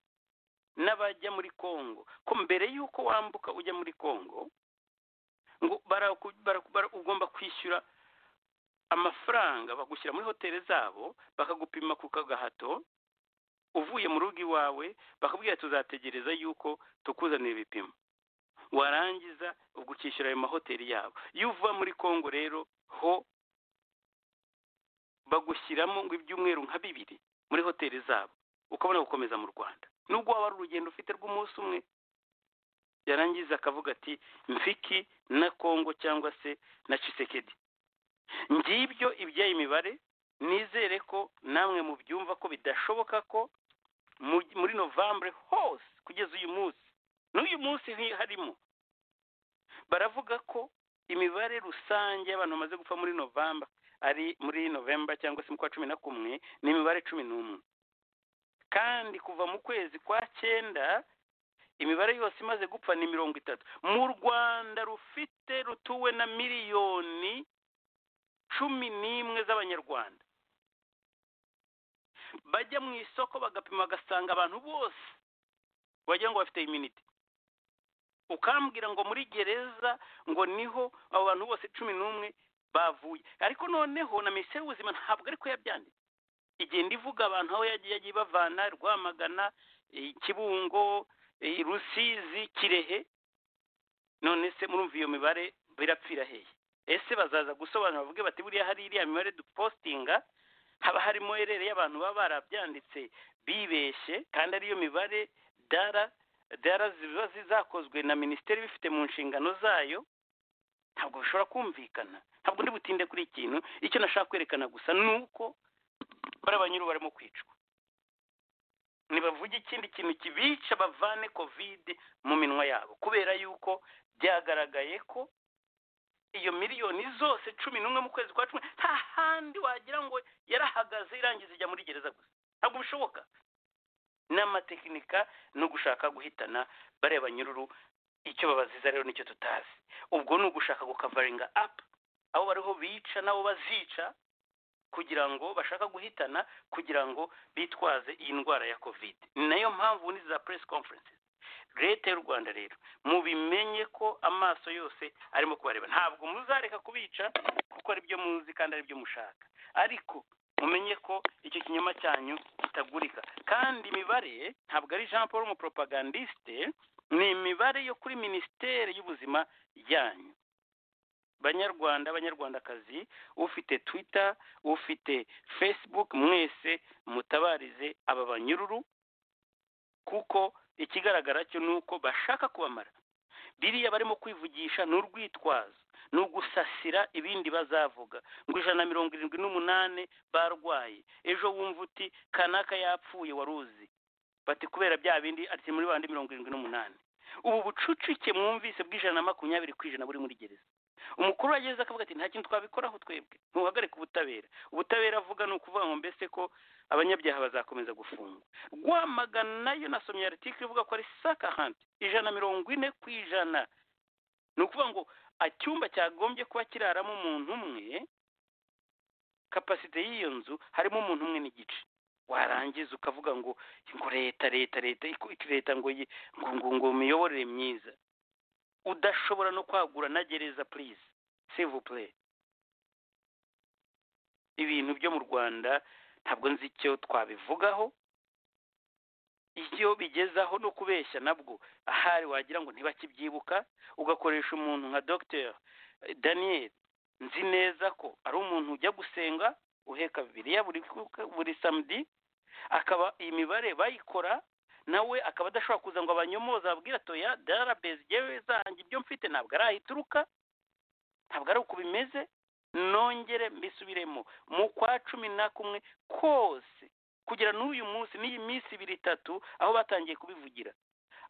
n'abajya muri kongo ko mbere y'uko wambuka ujya muri kongo ngo baraku- baraku- bara- ugomba kwishyura amafaranga bagushyira muri hoteli zabo bakagupima ku kagahato uvuye mu rugo iwawe bakabwira tuzategereza yuko tukuzanira ibipimo warangiza ubwo ukishyura ayo mahoteli yabo iyo uva muri kongo rero ho bagushyiramo ngo ibyumweru nka bibiri muri hoteli zabo ukabona gukomeza mu rwanda nubwo waba ari urugendo ufite rw'umunsi umwe yarangiza akavuga ati mfiki na kongo cyangwa se na cisekedi ngibyo iby'ayo mibare nizere ko namwe mubyumva ko bidashoboka ko mu- muri novambere hose kugeza uyu munsi n'uyu munsi nti- harimo baravuga ko imibare rusange y'abantu bamaze gupfa muri novamba ari muri novemba cyangwa se mu kwa cumi na kumwe ni imibare cumi n'umwe kandi kuva mu kwezi kwa cyenda imibare yose imaze gupfa ni mirongo itatu mu rwanda rufite rutuwe na miliyoni cumi n'imwe z'abanyarwanda bajya mu isoko bagapima bagasanga abantu bose wagira ngo bafite iminite ukambwira ngo muri gereza ngo niho abo bantu bose cumi n'umwe bavuye ariko noneho na minisiteri y'ubuzima ntabwo ariko yabyanditse igenda ivuga abantu aho yagiye yagiye ibavana rwamagana eh, kibungo eh, rusizi kirehe none se murumva iyo mibare birapfira hehe ese bazaza gusobanura bavuge bati buriya hari iriya mibare dupostinga haba harimo erere y'abantu baba barabyanditse bibeshye kandi ariyo mibare dara dara ziba zakozwe na minisiteri bifite mu nshingano zayo ntabwo bishobora kumvikana ntabwo ndi butinde kuri iki kintu icyo nashaka kwerekana gusa ni uko bariya banyuru barimo kwicwa nibavuge ikindi kintu kibica bavane kovide mu minwa yabo kubera yuko byagaragaye ko iyo miliyoni zose cumi n'umwe mu kwezi kwa cumi nta handi wagira ngo yarahagaze irangiza ijya muri gereza gusa ntabwo bishoboka n'amatekinika no gushaka guhitana bariya banyururu icyo babaziza rero nicyo tutazi ubwo ni ugushaka gukavaringa apu abo bariho bica n'abo bazica kugira ngo bashaka guhitana kugira ngo bitwaze iyi ndwara ya kovide ni nayo mpamvu ni za press conferences leta y'u rwanda rero mubimenye ko amaso yose arimo kubareba ntabwo muzareka kubica kuko ari byo muzi kandi ari byo mushaka ariko mumenye ko icyo kinyoma cyanyu kitagurika kandi imibare ntabwo ari jean paul umupropagandiste ni imibare yo kuri minisiteri y'ubuzima yanyu banyarwanda banyarwandakazi ufite twitter ufite facebook mwese mutabarize aba banyururu kuko ikigaragara cyo ni uko bashaka kubamara biriya barimo kwivugisha ni urwitwazo ni ugusasira ibindi bazavuga ngo ijana na mirongo irindwi n'umunani barwaye ejo wumva uti kanaka yapfuye waruzi bati kubera bya bindi ati muri bandi mirongo irindwi n'umunani ubu bucucike mwumvise bw'ijana na makumyabiri ku ijana buri muri gereza umukuru wageze akavuga ati nta kintu twabikoraho twebwe ntuhagarike ubutabera ubutabera avuga ni ukuvuga ngo mbese ko abanyabyaha bazakomeza gufungwa rwamagana nayo nasomye aritike ivuga ko ari sakahanti ijana na mirongo ine ku ijana ni ukuvuga ngo icyumba cyagombye kuba kiraramo umuntu umwe kapasite y'iyo nzu harimo umuntu umwe n'igice warangiza ukavuga ngo ngo leta leta leta iko- leta ngo yi- ngo ngo ngo miyoborere myiza udashobora no kwagura na gereza purize sevu pure ibintu byo mu rwanda ntabwo nzi icyo twabivugaho iyo bigezaho no kubeshya nabwo ahari wagira ngo ntibakibyibuka ugakoresha umuntu nka dogiteri daniel nzi neza ko ari umuntu ujya gusenga uheka bibiliya buri ku- buri samedi akaba iyi mibare bayikora nawe akaba adashobora kuza ngo abanyomoze ababwira atoya darabezi yewe zanjye ibyo mfite ntabwo ari aho ituruka ntabwo ari uko bimeze nongere mbisubiremo mu kwa cumi na kumwe kose kugera n'uyu munsi n'iyi minsi ibiri itatu aho batangiye kubivugira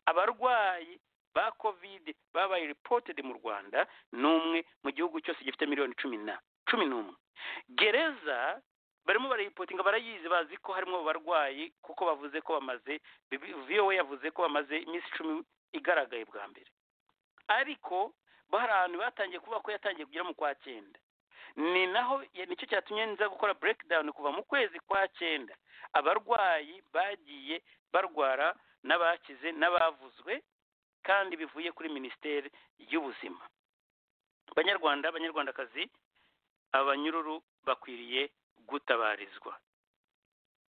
abarwayi ba kovide babaye reported mu rwanda n'umwe mu gihugu cyose gifite miliyoni cumi na cumi n'umwe gereza barimo barayipotinga barayizi bazi ko harimo abarwayi kuko bavuze ko bamaze vowe yavuze ko bamaze iminsi icumi igaragaye bwa mbere ariko hari ahantu batangiye kuvuga ko yatangiye kugera mu kwa cyenda ni naho nicyo cyatumye nza gukora breakdown kuva mu kwezi kwa cyenda abarwayi bagiye barwara n'abakize n'abavuzwe kandi bivuye kuri minisiteri y'ubuzima banyarwanda abanyarwandakazi abanyururu bakwiriye gutabarizwa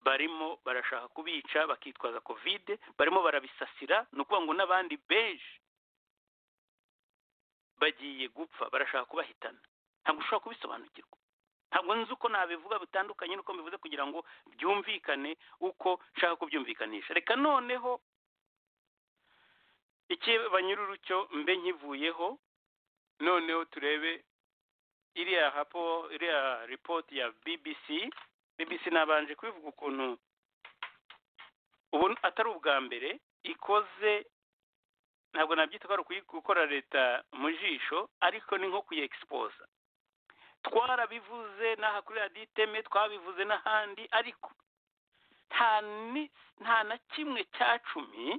barimo barashaka kubica bakitwaza kovide barimo barabisasira ni ukuvuga ngo n'abandi benshi bagiye gupfa barashaka kubahitana ntabwo ushobora kubisobanukirwa ntabwo nzi uko nabivuga bitandukanye n'uko mbivuze kugira ngo byumvikane uko nshaka kubyumvikanisha reka noneho iki banyururu cyo mbe nkivuyeho noneho turebe iriya hapo iriya ripoti ya bbc bbc nabanje kubivuga ukuntu ubu atari ubwa mbere ikoze ntabwo nabyita ko ari ukuyi- gukora leta mu jisho ariko ni nko kuyegispoza twarabivuze n'aha kuri radiyo iteme twabivuze n'ahandi ariko nta ni- nta na kimwe cya cumi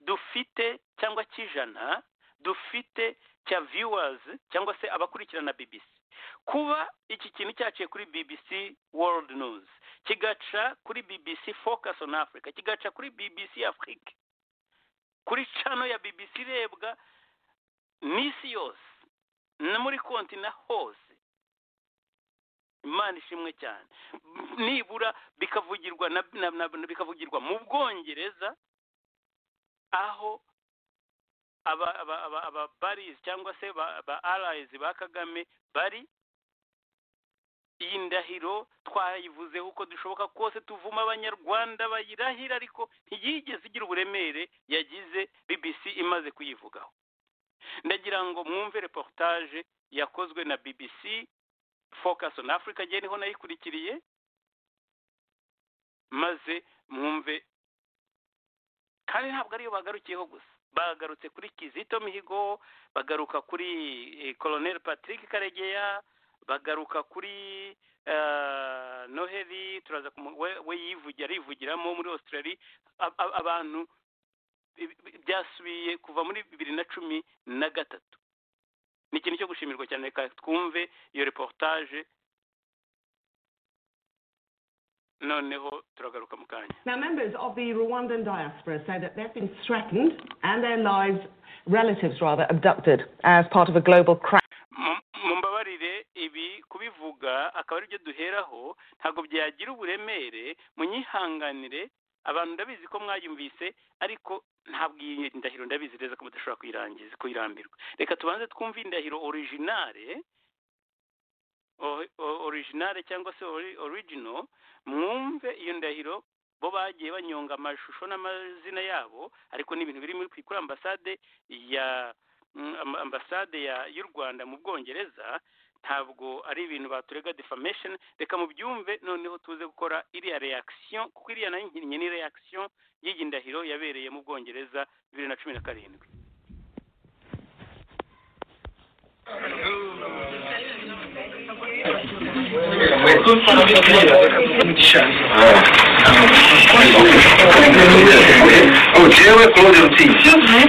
dufite cyangwa cy'ijana dufite cya viewers cyangwa se abakurikirana BBC kuba iki kintu cyaciye kuri BBC World News kigaca kuri BBC Focus on Africa kigaca kuri BBC Afrique kuri cano ya BBC irebwa n'isi yose no muri kontina hose imana ishimwe cyane nibura bikavugirwa na, na, na, na bikavugirwa mu bwongereza aho aba aba aba aba baris cyangwa se ba, ba allies ba Kagame bari iyi ndahiro twayivuzeho uko dushoboka kose tuvuma abanyarwanda bayirahira ariko ntiyigeze igira uburemere yagize bbc imaze kuyivugaho ndagira ngo mwumve reportage yakozwe na bbc focus on africa njye niho nayikurikiriye maze mwumve kandi ntabwo ariyo bagarukiyeho gusa bagarutse kuri kizito mihigo bagaruka kuri eh, colonel patrick karegeya bagaruka kuri eh, noheli turaza kumu- we, we yivugira arivugiramo muri australia Ab- ab- abantu bi- bi- byasubiye kuva muri bibiri na cumi na gatatu ni ikintu cyo gushimirwa cyane reka twumve iyo reportage noneho turagaruka mu kanya Now, members of the Rwandan diaspora say that they've been threatened and their lives, relatives rather, abducted as part of a global crash. Mu- mumbabarire ibi kubivuga akaba ari byo duheraho ntabwo byagira uburemere munyihanganire abantu ndabizi ko mwayumvise ariko ntabwo iyi ndahiro ndabizi neza ko mudashobora kuyirangiza kuyirambirwa reka tubanze twumve indahiro orijinale o- o- orijinale cyangwa se ori- origino mwumve iyo ndahiro bo bagiye banyonga amashusho n'amazina yabo ariko ni ibintu biri muri- kuri ambasade ya mm, amb- ambasade ya- y'u rwanda mu bwongereza ntabwo ari ibintu baturega defamation reka mubyumve noneho tuze gukora iriya reaction kuko iriya nayo nkinnye ni reaction y'iyi ndahiro yabereye mu bwongereza bibiri na cumi na karindwi ubu jewe claude ruti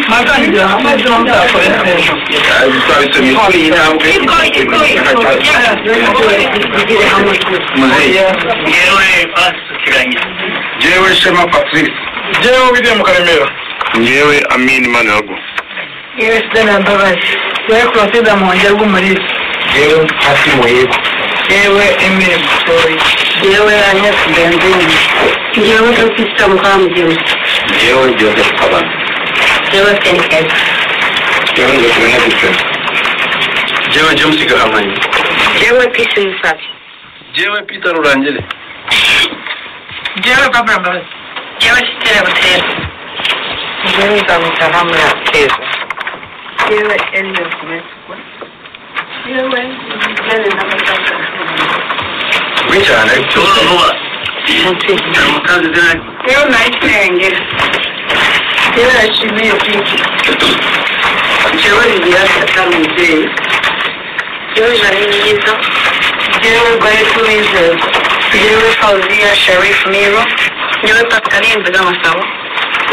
ntazagira hamwe zombi akora neza twabisomye kuri iyi ntambwe igoye igoye igoye bigire hamwe muzehe yewe basukiranye njyewe shema patrice njyewe wiriya mu karemera njyewe amin manirago yewe sida mbabazi yewe kurasida muhonge rw'umurizi njyewe hasi mu yego yewe emile mutoyi yewe anyesi benzini yewe dogita mukamugeni njyewe joseph kabana yewe senikezi njyewe ngofero na difense njyewe james gahamanyi yewe pisi musabi njyewe peter rurangire yewe babura mbabazi yewe sitere butera yewe nzamwita hamwe ateza yewe emile kumesukwa yewe yewe n'amatanga kuri cyane cyose vuba mukazi zanjye Leo nayitenge. Leo nashimiye kwiki. Jewe nibirasa cyane mubyeyi. Jewe jari myiza. Jewe rwari kubizeza. Jewe Fauziya Sharif Miro. Jewe Pascaline Nzigamasabo.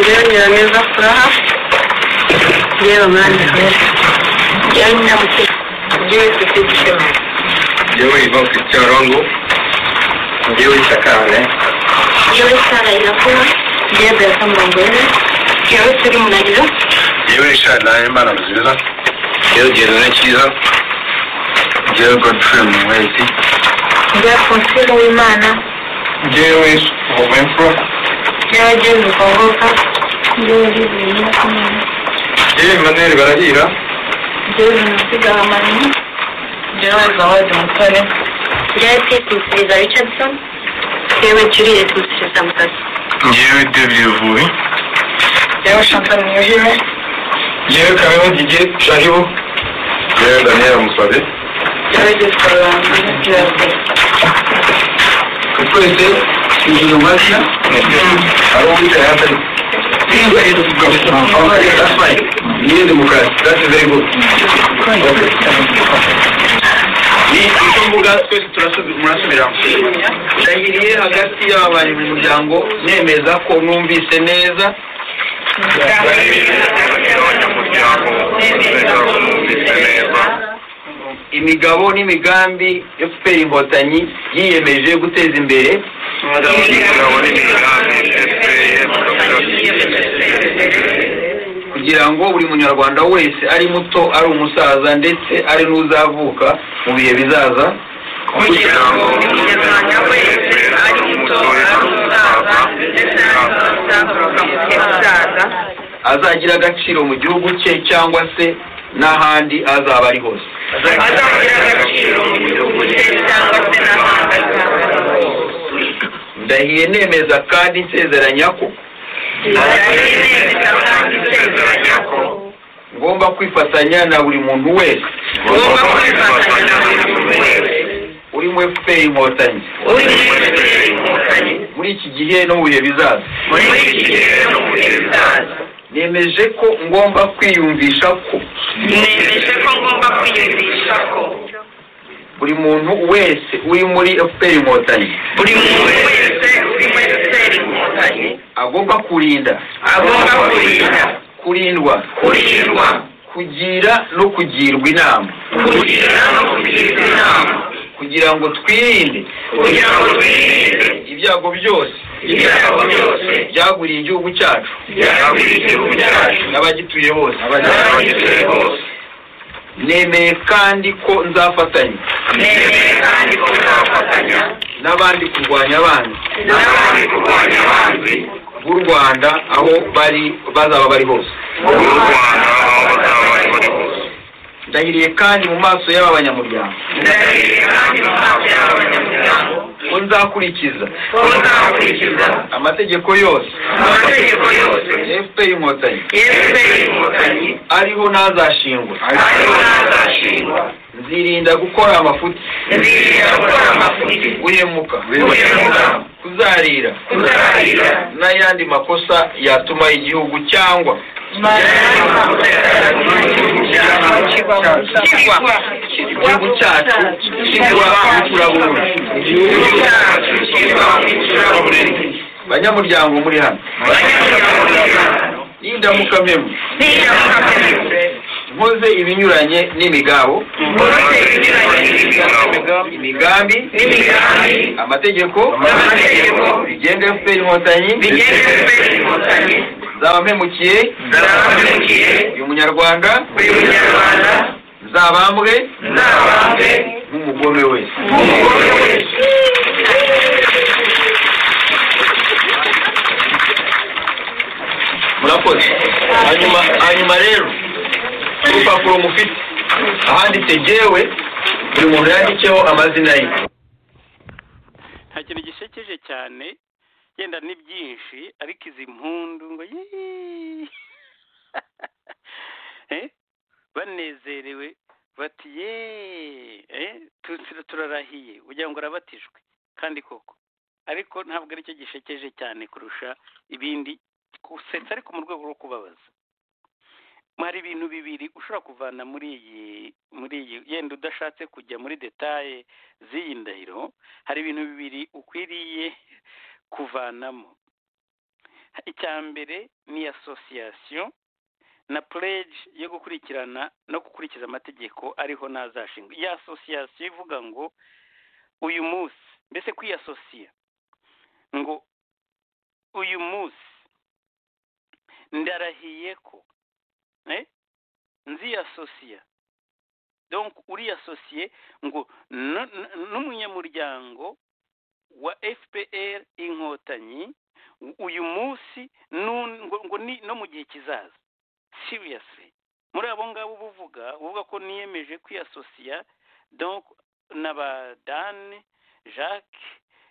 Jewe Nyiraneza Furaha. Jewe Mwana Hamisi. Jewe Nyamutima. Jewe Sisi Gishema. njyewe iva ufite rongo njyewe isakane Jewe Sara Irakura. Jewe Beata Mbangwere. Jewe Turi Munagiro. njyewe ishana imana nziza njyewe gerone cyiza njyewe godfrey muhwezi Jewe Fonsile Uwimana. njyewe hovenfro Jewe James Kongoka. Jewe Livia Nyirakimana. njyewe emmanuel barahira Jewe Jenoside Hamani. Jewe Zawadi Mutare. Jewe Pete Musubiza Richardson. Jewe Juliet Musubiza Mutasi. njyewe david vubi Jewe Chantal Niyuhire. njyewe kamera didier sharibu njyewe daniel musabe Jewe Jessica Rwanda. Jewe twese inzu mashya ari uwicaye hatari niyo demokarasi that's very good Okay. ni izo mbuga twese turasobi- murasubiramo ndahiriye hagati y'ababaye mu muryango nemeza ko numvise neza imigabo n'imigambi yo fpr inkotanyi yiyemeje guteza imbere kugira ngo buri munyarwanda wese ari muto ari umusaza ndetse ari n'uzavuka mu bihe bizaza kugira ngo umunyarwanda wese ari muto ari umusaza ndetse n'abasaza bakamusaza azagira agaciro mu gihugu cye cyangwa se n'ahandi azaba ari hose azagira agaciro mu gihugu cye cyangwa se n'ahandi azaba ari hose ndahiye nemeza kandi nsezeranya ko ndahirira kandi nsezeranya ko ngomba kwifatanya na buri muntu wese ngomba kwifatanya na buri muntu wese uri mu fpr inkotanyi uri muri fpr inkotanyi muri iki gihe no mu bihe bizaza muri iki gihe no mu bihe bizaza nemeje ko ngomba kwiyumvisha ko nemeje ko ngomba kwiyumvisha ko buri muntu wese uri muri fpr inkotanyi buri muntu wese uri muri fpr inkotanyi agomba kurinda agomba kurinda kurindwa kurindwa kugira no kugirwa inama kugira no kugirwa inama kugira ngo twirinde kugira ngo twirinde ibyago byose ibyago byose byaguriye igihugu cyacu byagwira igihugu cyacu n'abagituye bose n'abagituye bose nemeye kandi ko nzafatanya nemeye kandi ko nzafatanya n'abandi kurwanya abanzi n'abandi kurwanya abanzi b'u rwanda aho bari bazaba bari hose b'u rwanda aho bazaba bari bari hose ndahiriye kandi mu maso y'aba banyamuryango ndahiriye kandi mu maso y'abanyamuryango ko nzakurikiza ko nzakurikiza amategeko yose amategeko yose fpr inkotanyi fpr inkotanyi ariho n'azashingwa ariho n'azashingwa nzirinda gukora amafuti nzirinda gukora amafuti guhemuka guhemuka kuzarira kuzarira n'ayandi makosa yatuma igihugu cyangwa igihugu cyacu kigwa mu turabururu banyamuryango muri hano niba mpinda mukamemu nkoze ibinyuranye n'imigabo imigambi amategeko bigenda efuperi inkotanyi zaba mpemukiye uyu munyarwanda zabambwe nk'umugome wese murakoze hanyuma hanyuma rero urupapuro mufite ahanditse jewe buri muntu yanditseho amazina ye nta kintu gisekeje cyane yenda ni byinshi ariko izi mpundu ngo yee Eh, banezerewe bati ye turarahiye ugira ngo urabatijwe kandi koko ariko ntabwo aricyo gishekeje cyane kurusha ibindi gusetsa ariko mu rwego rwo kubabaza hari ibintu bibiri ushobora kuvana muri iyi muri iyi yenda udashatse kujya muri detaye z'iyi ndahiro hari ibintu bibiri ukwiriye kuvanamo icya mbere ni asosiyasiyo na purege yo gukurikirana no gukurikiza amategeko ariho n'azashingwa iyi asosiyasiyo ivuga ngo uyu munsi mbese kwiyasosiya ngo uyu munsi ndarahiye ko eh? nziyasosiya donc uriyasosiye ngo n- n- n'umunyamuryango wa fpr inkotanyi uyu munsi nu- ngo ngo ni no mu gihe kizaza seriously muri abo ngabo buvuga buvuga ko niyemeje kwiyasosiya donc n'abadani jacques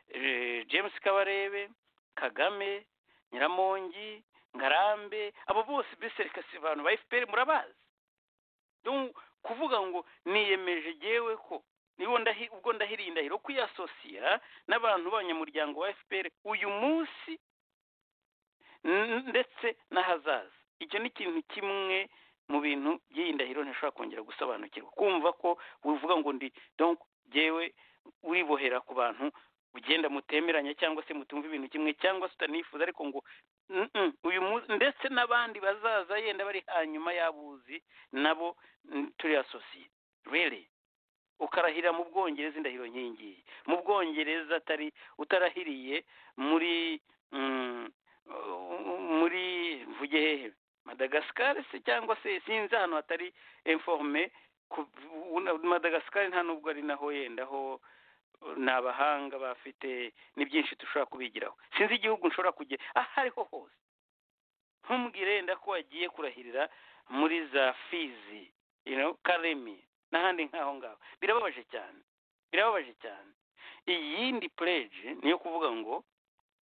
eh, james kabarebe kagame nyiramongi ngarambe abo bose mbese reka si abantu ba fpr murabazi Donc, kuvuga ngo niyemeje jewe ko nibo ndahi ubwo ndahiriye indahiro kwiyasosiya n'abantu b'abanyamuryango wa fpr uyu munsi n- ndetse n'ahazaza icyo ni ikintu kimwe mu bintu by'iyi ndahiro ntishobora kongera gusobanukirwa kumva ko uvuga ngo ndi donc jewe uribohera ku bantu ugenda mutemeranya cyangwa se mutumva ibintu kimwe cyangwa se utanifuza ariko ngo "Mm-mm, uyu munsi ndetse n'abandi bazaza yenda bari hanyuma y'abuzi nabo mm, turi asosiye really ukarahira mu bwongereza indahiro nkingiyi mu bwongereza atari utarahiriye muri mm, uh, muri mvuge hehe madagasikari se cyangwa se sinzi ahantu hatari informe ku- una- madagasikari nta nubwo ari naho yenda ho ni abahanga bafite ni byinshi dushobora kubigiraho sinzi igihugu nshobora kujya aho ariho hose ntumbwire yenda ko wagiye kurahirira muri za fizi you know, karemi n'ahandi nk'aho ngaho birababaje cyane birababaje cyane iyindi pureje ni iyo kuvuga ngo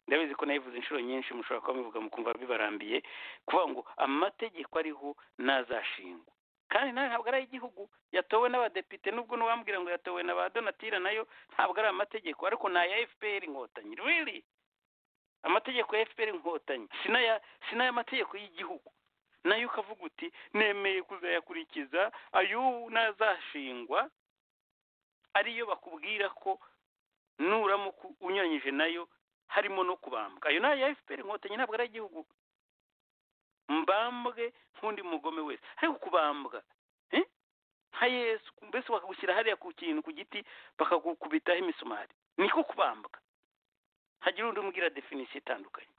ndabizi ko nayivuze inshuro nyinshi mushobora kuba mubivuga mukumva bibarambiye kuvuga ngo amategeko ariho ntazashingwa kandi nayo ntabwo ari ay'igihugu yatowe n'abadepite n'ubwo n'uwambwira ngo yatowe na ba donatira nayo ntabwo ari amategeko ariko ni aya fpr inkotanyi really amategeko ya fpr inkotanyi si n'aya si n'ay'amategeko y'igihugu nayo ukavuga uti nemeye kuzayakurikiza ayo ntazashingwa ariyo bakubwira ko nuramuka unyuranyije nayo harimo no kubambwa ayo ni aya fpr inkotanyi ntabwo ari ay'igihugu mbambwe nk'undi mugome wese ariko kubambwa eh? nka yesu mbese bakagushyira hariya ku kintu ku giti bakagukubitaho imisumari niko kubambwa hagira undi umbwira definisiyo itandukanye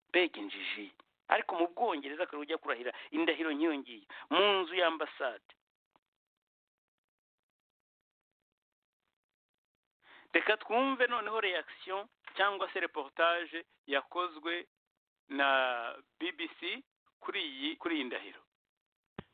mbega injiji ariko mu bwongereza akaba ujya kurahira indahiro nk'iyo ngiyo mu nzu y'ambasade reka twumve noneho reaction cyangwa se reportage yakozwe na bbc kuri iyi kuri iyi ndahiro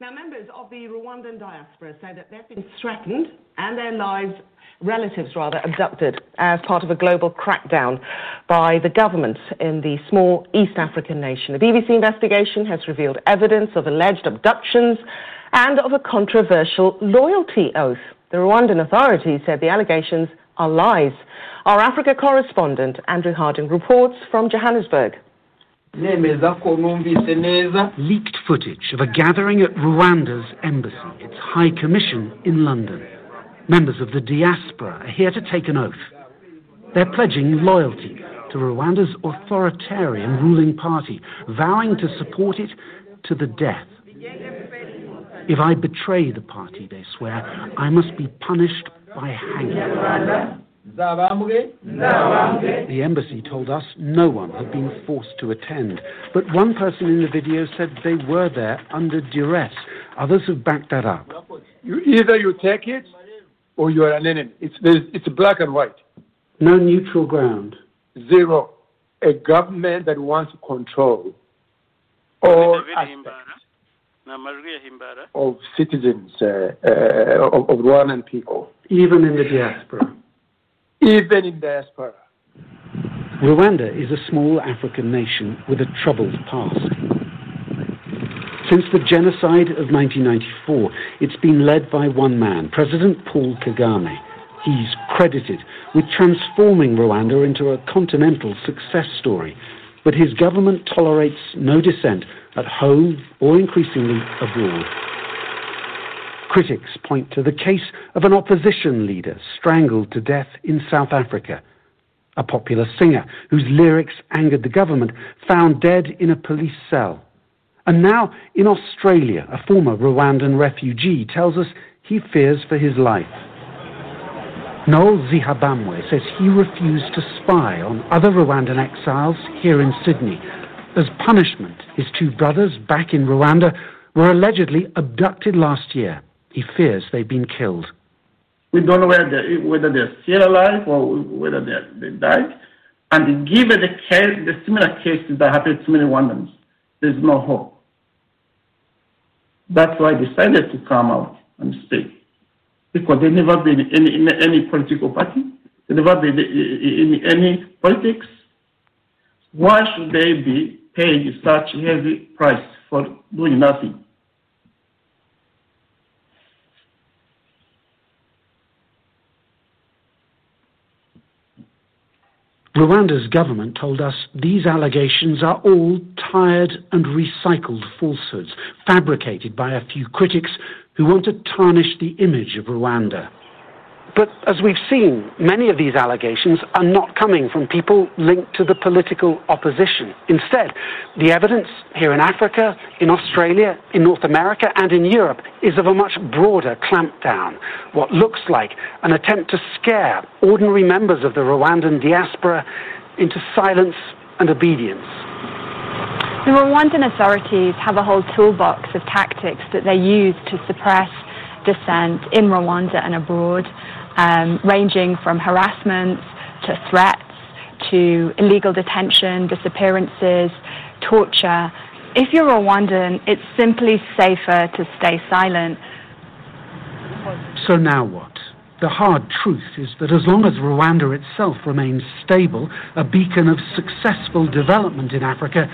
Now, members of the Rwandan diaspora say that they've been threatened and their lives, relatives rather, abducted as part of a global crackdown by the government in the small East African nation. The BBC investigation has revealed evidence of alleged abductions and of a controversial loyalty oath. The Rwandan authorities said the allegations are lies. Our Africa correspondent, Andrew Harding, reports from Johannesburg. nemeza ko numvise neza leaked footage of a gathering at Rwanda's embassy, its High Commission in London. Members of the diaspora are here to take an oath. They're pledging loyalty to Rwanda's authoritarian ruling party, vowing to support it to the death. If I betray the party, they swear, I must be punished by hanging. nzabambwe The embassy told us no one had been forced to attend, but one person in the video said they were there under duress. Others have backed that up. You, either you take it or you are an enemy. It's, there's- it's black and white. No neutral ground. Zero. A government that wants to control all aspects ni amajwi ya himbara of citizens, uh, uh, of, of Rwandan people, Even in the diaspora. even in diaspora. Rwanda is a small African nation with a troubled past. Since the genocide of 1994, it's been led by one man, President Paul Kagame. He's credited with transforming Rwanda into a continental success story, but his government tolerates no dissent at home or increasingly abroad. Critics point to the case of an opposition leader strangled to death in South Africa a popular singer whose lyrics angered the government, found dead in a police cell. And now, in Australia, a former Rwandan refugee tells us he fears for his life. Noel Zihabamwe says he refused to spy on other Rwandan exiles here in Sydney. As punishment, his two brothers back in Rwanda were allegedly abducted last year. He fears they've been killed. We don't know whether they're, whether they're still alive or whether they're, they died. And given the case, the similar cases that happened to many Rwandans, there's no hope. That's why I decided to come out and stay. Because they never been in, in any political party. They never been in any politics. Why should they be paying such heavy price for doing nothing? Rwanda's government told us these allegations are all tired and recycled falsehoods, fabricated by a few critics who want to tarnish the image of Rwanda. But as we've seen, many of these allegations are not coming from people linked to the political opposition. Instead, the evidence here in Africa, in Australia, in North America, and in Europe is of a much broader clampdown. What looks like an attempt to scare ordinary members of the Rwandan diaspora into silence and obedience. The Rwandan authorities have a whole toolbox of tactics that they use to suppress dissent in Rwanda and abroad, um, ranging from harassment to threats to illegal detention, disappearances, torture. If you're Rwandan, it's simply safer to stay silent. So now what? The hard truth is that as long as Rwanda itself remains stable, a beacon of successful development in Africa,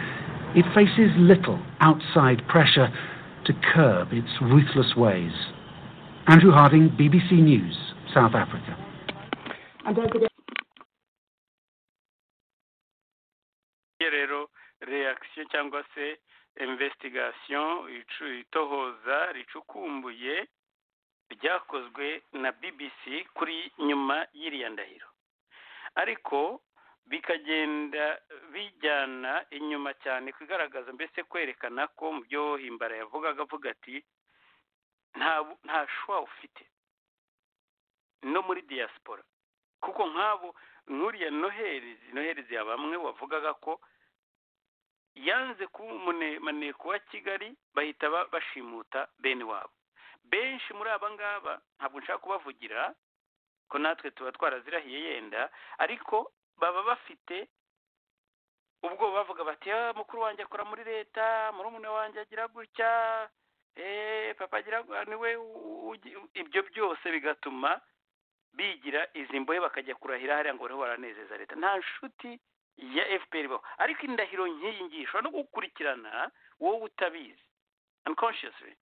it faces little outside pressure to curb its ruthless ways. Andrew Harding, BBC News, South Africa. And don't forget. Iyo rero reakisiyo cyangwa se imvesitigasiyo itohoza ricukumbuye ryakozwe na bbc kuri nyuma y'iriya ndahiro ariko bikagenda bijyana inyuma cyane kugaragaza mbese kwerekana ko mu byo himbara yavugaga avuga ati nta bu- nta shuwa ufite no muri diaspora kuko nk'abo nk'uriya noherezi noherezi ya bamwe wavugaga ko yanze kuba umunemaneko wa kigali bahita ba- bashimuta bene wabo benshi muri aba ngaba ntabwo nshaka kubavugira ko natwe tuba twarazirahiye yenda ariko baba bafite ubwo bavuga bati "Ah, mukuru wanjye akora muri leta murumuna wanjye agira gutya eh, papa agira gu- niwe u- ugi- ibyo byose bigatuma bigira izi mbohe bakajya kurahira hariya ngo bariho baranezeza leta nta nshuti ya fpr ibaho ariko indahiro nk'iyi ngiyi ishobora no gukurikirana wowe utabizi unconsciously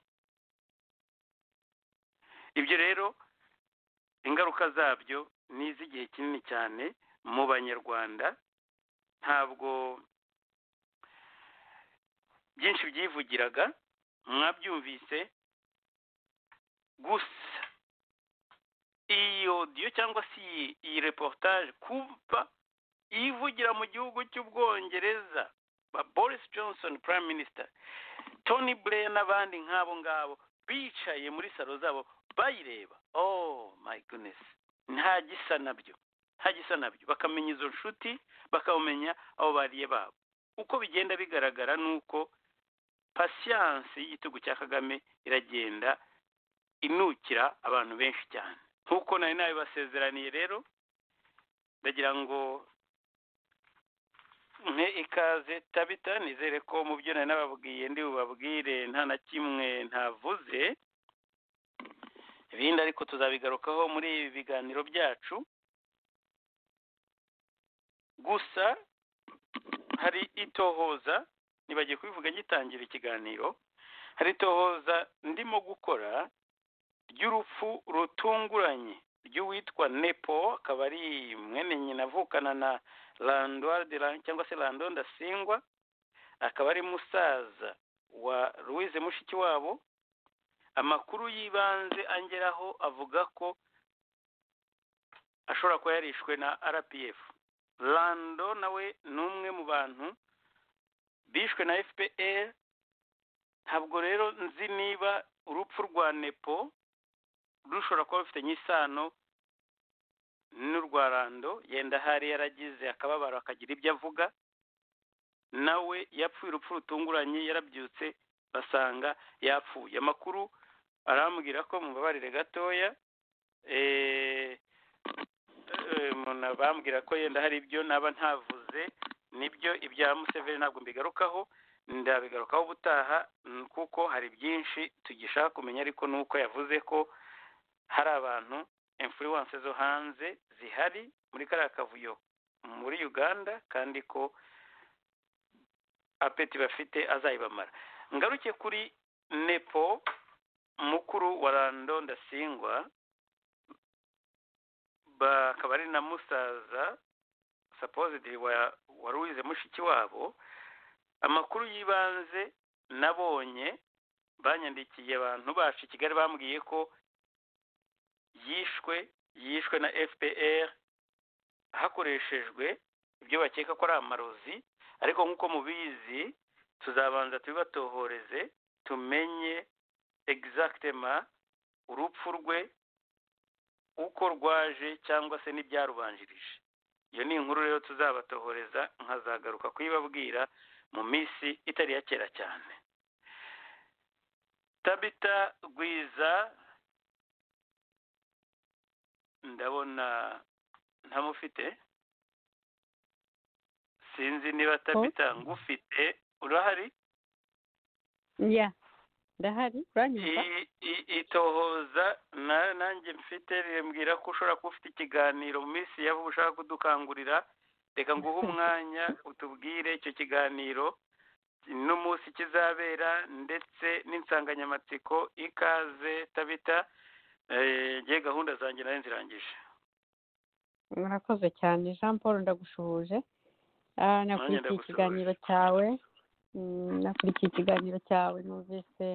ibyo rero ingaruka zabyo ni iz'igihe kinini cyane mu banyarwanda ntabwo byinshi byivugiraga mwabyumvise gusa iyi odiyo cyangwa se iyi iyi reportage kumva yivugira mu gihugu cy'ubwongereza ba boris johnson prime minister tony blair n'abandi nk'abo ngabo bicaye muri salo zabo bayireba oh my goodness nta gisa nabyo nta gisa nabyo bakamenya izo nshuti bakamenya abo bariye babo uko bigenda bigaragara ni uko pasiyanse y'igitugu cya kagame iragenda inukira abantu benshi cyane nk'uko nari nabibasezeraniye rero ndagira ngo mpe ikaze tabita nizere ko mu byo nari nababwiye ndi bubabwire nta na kimwe ntavuze ibindi ariko tuzabigarukaho muri ibi biganiro byacu gusa hari itohoza nibagiye kubivuga gitangira ikiganiro hari itohoza ndimo gukora ry'urupfu rutunguranye ry'uwitwa nepo akaba ari mwene nyina avukana na landoire de la cyangwa se lando ndasingwa akaba ari musaza wa louise mushikiwabo amakuru y'ibanze angeraho avuga ko ashobora kuba yarishwe na rpf lando nawe ni umwe mu bantu bishwe na fpr ntabwo rero nzi niba urupfu rwa nepo rushobora kuba rufitanye isano n'urwa rando yenda ahari yaragize akababaro akagira ibyo avuga nawe yapfuye urupfu rutunguranye yarabyutse basanga yapfuye amakuru arambwira ko mubabarire gatoya bambwira ko yenda hari ibyo naba ntavuze nibyo ibya museveni ntabwo mbigarukaho ndabigarukaho ubutaha kuko hari byinshi tugishaka kumenya ariko ni uko yavuze ko hari abantu influence zo hanze zihari muri kariya kavuyo muri uganda kandi ko apeti bafite azayibamara ngaruke kuri nepo mukuru wa rando ndasingwa bakaba ari na musaza supposedly wa wa Louise mushiki wabo amakuru y'ibanze nabonye banyandikiye abantu bacu i Kigali bambwiye ko yishwe yishwe na FPR hakoreshejwe ibyo bakeka ko ari amarozi ariko nk'uko mubizi tuzabanza tubibatohoreze tumenye exactema urupfu rwe uko rwaje cyangwa se n'ibyarubanjirije iyo ni inkuru rero tuzabatohoreza nkazagaruka kuyibabwira mu minsi itari ya kera cyane tabita rwiza ndabona ntamufite sinzi niba tabita ngufite urahari ya ndahari uranyumva I- i- itohoza na- nanjye mfite rimbwira ko ushobora kuba ufite ikiganiro mu minsi ya vuba ushaka kudukangurira reka nguhe umwanya utubwire icyo kiganiro n'umunsi kizabera ndetse n'insanganyamatsiko ikaze tabita Eh, nge gahunda zanjye nari nzirangije murakoze cyane jean paul ndagusuhuje Ah, nakurikiye ndagusuhuje. ikiganiro cyawe Mm, nakurikiye ikiganiro cyawe numvise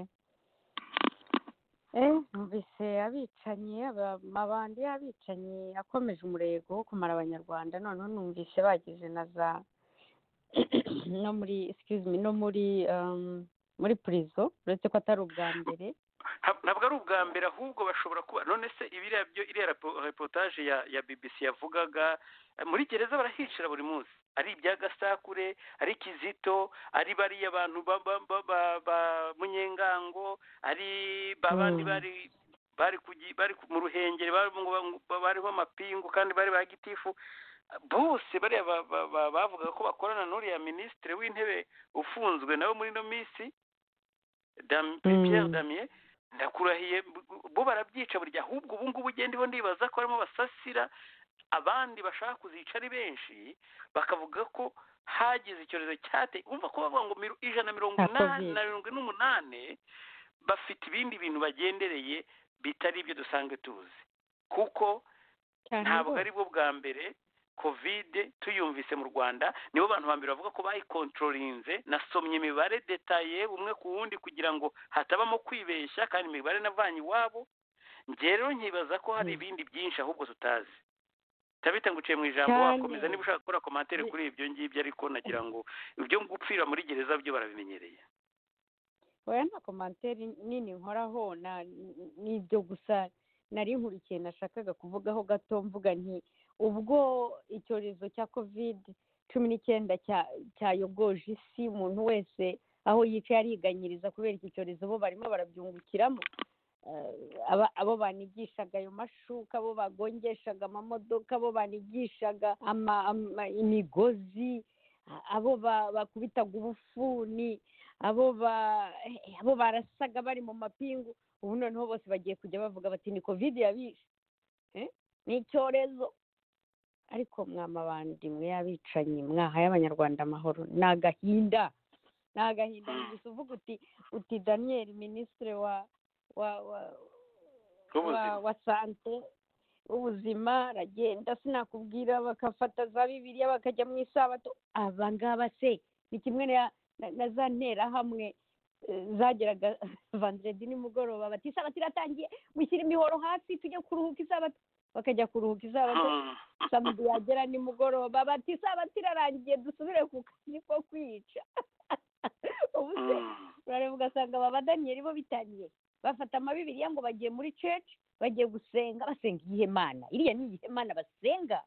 eh numvise abicanyi aba- amabandi y'abicanyi akomeje umurego wo kumara abanyarwanda noneho numvise bageze na za no muri excuse me no muri um, muri prison uretse ko atari ubwa mbere Nta- ntabwo ari ubwa mbere ahubwo bashobora kuba none se ibiriya byo iriya repo- reportage ya ya bbc yavugaga eh, muri gereza barahicira buri munsi ari ibya gasakure ari kizito ari bariya bantu ba ba ba ba, ba munyengango ari ba bandi Mm. bari bari kugi- bari ku- mu ruhengeri bari mu- ba- bariho amapingu kandi bari ba gitifu bose bariya ba- ba- ba- bavugaga ko bakorana n'uriya minisitiri w'intebe ufunzwe nawe muri ino minsi Dam- Pierre Damien ndakurahiye bo barabyica burya ahubwo ubu ngubu ugenda ibo ndibaza ko harimo basasira abandi bashaka kuzica ari benshi bakavuga ko hagize icyorezo cyateye umva ko bavuga ngo miru- ijana na mirongo Cya inani Covid. na mirongo ine n'umunane bafite ibindi bintu bagendereye bitari ibyo dusanzwe tuzi kuko cyane ntabwo rwose. ari bwo bwa mbere kovide tuyumvise mu rwanda nibo bantu ba mbere bavuga ko bayikontrolinze nasomye imibare detaye umwe ku wundi kugira ngo hatabamo kwibeshya kandi imibare navanye iwabo njye rero nkibaza ko hari ibindi byinshi ahubwo tutazi tabita nguciye mu ijambo Cyane. wakomeza niba ushaka gukora komantere kuri ibyo ngibyo ariko nagira ngo ibyo gupfira muri gereza byo barabimenyereye oya nta komantere nini nkoraho na- ni ibyo gusa nari nkurikiye nashakaga kuvugaho gato mvuga nti ubwo icyorezo cya covid cumi n'icyenda cya- cyayogoje isi umuntu wese aho yicaye ariganyiriza kubera iki cyorezo bo barimo barabyungukiramo Eh, aba- abo banigishaga ayo mashuka abo bagongeshaga amamodoka abo banigishaga ama- ama- imigozi abo ba- bakubitaga ubufuni abo ba eh, abo barasaga bari mu mapingu ubu noneho bose bagiye kujya bavuga bati ni covid yabishe Eh, ni icyorezo ariko mwamabandi mwe yabicanyi mwahaye abanyarwanda amahoro ni agahinda ni agahinda ni gusa uvuga uti uti daniel minisitiri wa wa wa wa, wa sante ubuzima aragenda sinakubwira bagafata za bibiliya bakajya mu isabato aba ngaba se ni kimwe na- na- na za nterahamwe eh, zageraga vanderedi nimugoroba bati isabato iratangiye mushyire imihoro hasi tujye kuruhuka isabato bakajya kuruhuka isabato samedi yagera nimugoroba bati isabato irarangiye dusubire ku kazi ko kwica ubu se urareba ugasanga aba badaniyeli bo bitangiye bafata amabibiriya ngo bagiye muri church bagiye gusenga basenga iyihe mana iriya ni iyihe mana basenga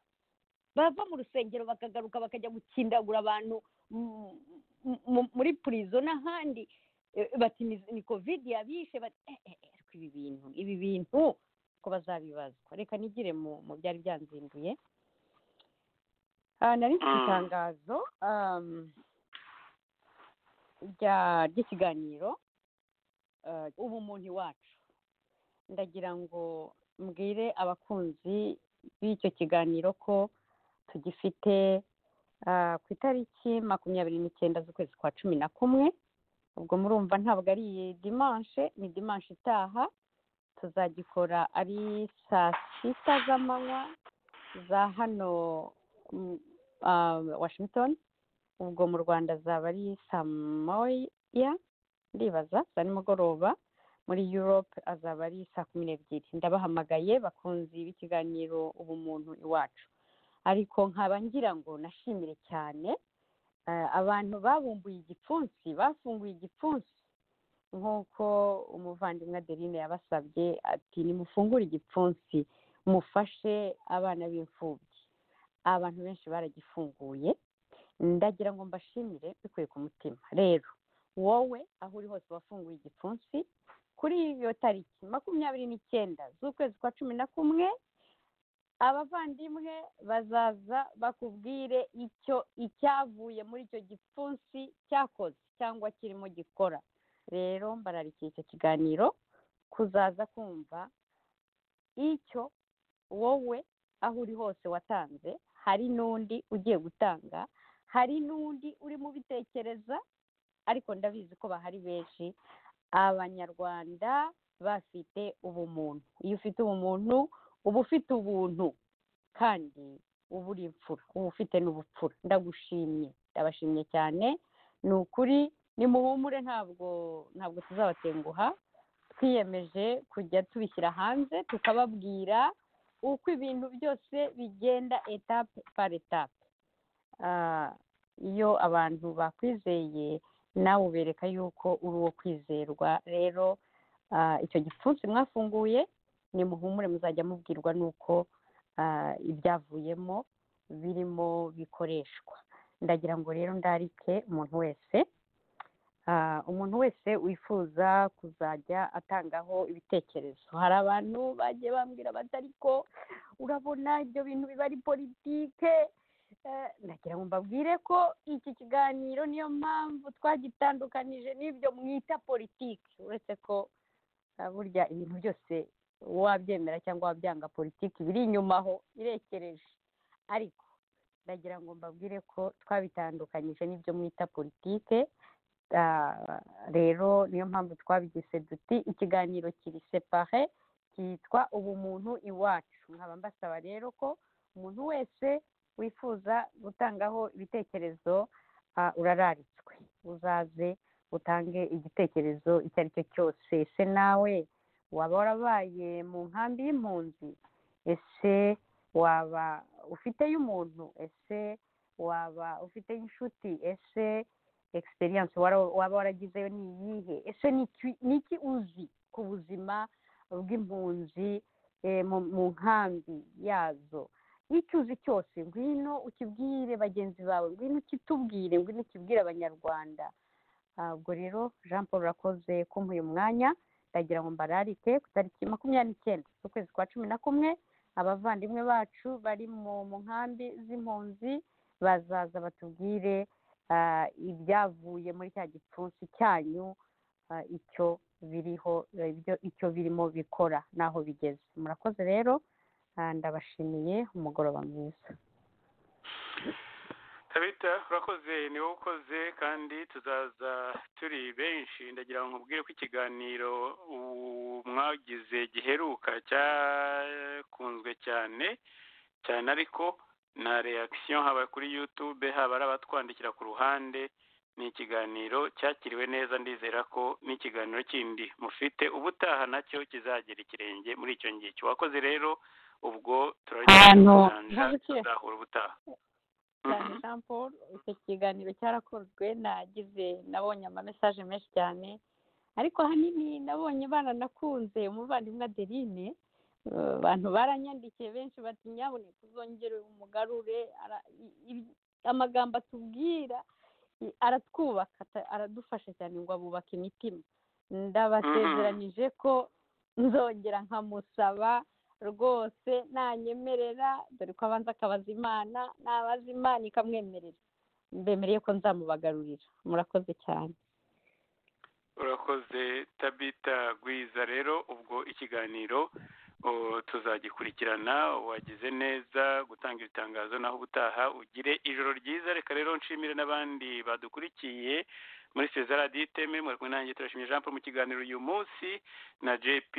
bava mu rusengero bakagaruka bakajya gukindagura abantu mu- mu- muri purizo n'ahandi Eh, bati ni- ni kovidi yabishe bati eh, eh, eh, ariko ibi bintu ibi bintu ko bazabibazwa reka nigire mu mu byari byanzinduye Ah, nari mfite itangazo um, rya ry'ikiganiro eh, ubumuntu iwacu ndagira ngo mbwire abakunzi b'icyo kiganiro ko tugifite ah, ku itariki makumyabiri n'icyenda z'ukwezi kwa cumi na kumwe ubwo murumva ntabwo ari iyi dimanche ni dimanche itaha tuzagikora ari saa sita z'amanywa za hano mm, ah, washington ubwo mu rwanda zaba ari saa moya ndibaza za nimugoroba muri europe azaba ari saa kumi n'ebyiri ndabahamagaye bakunzi b'ikiganiro ubumuntu iwacu ariko nkaba ngira ngo nashimire cyane eh, abantu babumbuye igipfunsi bafunguye igipfunsi nk'uko umuvandimwe adeline yabasabye ati nimufungure igipfunsi mufashe abana b'imfubyi abantu benshi baragifunguye ndagira ngo mbashimire bikuye ku mutima rero wowe aho uri hose wafunguye igipfunsi kuri iyo tariki makumyabiri n'icyenda z'ukwezi kwa cumi na kumwe abavandimwe bazaza bakubwire icyo icyavuye muri icyo gipfunsi cyakoze cyangwa kirimo gikora rero mbararikiye icyo kiganiro kuzaza kumva icyo wowe aho uri hose watanze hari n'undi ugiye gutanga hari n'undi urimo ubitekereza ariko ndabizi ko bahari benshi abanyarwanda bafite ubumuntu iyo ufite ubumuntu uba ufite ubuntu kandi uba uri imfura uba ufite n'ubupfura ndagushimye ndabashimye cyane ni ukuri nimuhumure ntabwo ntabwo tuzabatenguha twiyemeje kujya tubishyira hanze tukababwira uko ibintu byose bigenda etape par etape Ah, iyo abantu bakwizeye nawe ubereka yuko uri uwo kwizerwa rero ah, icyo gipfunsi mwafunguye nimuhumure muzajya mubwirwa n'uko ah, ibyavuyemo birimo bikoreshwa ndagira ngo rero ndarike umuntu wese Ah, umuntu wese wifuza kuzajya atangaho ibitekerezo hari abantu bagiye bambwira bati ariko urabona ibyo bintu biba ari politike Eh, ndagira ngo mbabwire ko iki kiganiro niyo mpamvu twagitandukanije n'ibyo mwita politiki uretse ko ah, burya ibintu byose wabyemera cyangwa wabyanga politiki biri inyuma aho irekereje ariko ndagira ngo mbabwire ko twabitandukanyije n'ibyo mwita politike Ah, rero niyo mpamvu twabigize duti ikiganiro kiri separe cyitwa ubumuntu iwacu nkaba mbasaba rero ko umuntu wese wifuza gutangaho ibitekerezo ah, urararitswe uzaze utange igitekerezo icyo ari cyo cyose ese nawe waba warabaye mu nkambi y'impunzi ese waba ufiteyo umuntu ese waba ufiteyo inshuti ese experience wara- waba waragizeyo ni iyihe ese ni iki- ni iki uzi ku buzima bw'impunzi eh, mu- mu nkambi yazo icyo uzi cyose ngwino ukibwire bagenzi bawe ngwino ukitubwire ngwino ukibwire abanyarwanda Ah, ubwo rero jean paul urakoze kumuha uyu mwanya ndagira ngo mbararike ku tariki makumyabiri n'icyenda z'ukwezi kwa cumi na kumwe abavandimwe bacu bari mu mu nkambi z'impunzi bazaza batubwire ah, ibyavuye muri cya gipfunsi cyanyu ah, icyo biriho eh, ibyo- icyo birimo bikora n'aho bigeze murakoze rero ah, ndabashimiye umugoroba mwiza tabita urakoze ni wowe ukoze kandi tuzaza turi benshi ndagira ngo nkubwire ko ikiganiro u- mwagize giheruka cyakunzwe cyane cyane ariko na reaction haba kuri youtube haba ari abatwandikira ku ruhande ni ikiganiro cyakiriwe neza ndizera ko n'ikiganiro kindi mufite ubutaha nacyo kizagera ikirenge muri icyo ngicyo wakoze rero ubwo Ahantu- turarya tuzahura ubutaha cyane jean paul icyo kiganiro cyarakozwe nagize nabonye amamesaje menshi cyane ariko ahanini nabonye bananakunze umuvandimwe adeline Eh, abantu baranyandikiye benshi bati nyaboneka uzongere umugarure ara- i- i- amagambo atubwira i- aratwubaka ata- aradufasha cyane ngo abubake imitima ndabasezeranije ko nzongera nkamusaba rwose nanyemerera dore ko abanza akabaza imana nabaza imana ikamwemerera mbemereye ko nzamubagarurira murakoze cyane urakoze tabita gwiza rero ubwo ikiganiro oh, tuzagikurikirana wagize neza gutanga ibitangazo naho ubutaha ugire ijoro ryiza reka rero nshimire n'abandi badukurikiye muri sezara diteme muri kumwe nanjye turashimye jean paul mu kiganiro uyu munsi na jp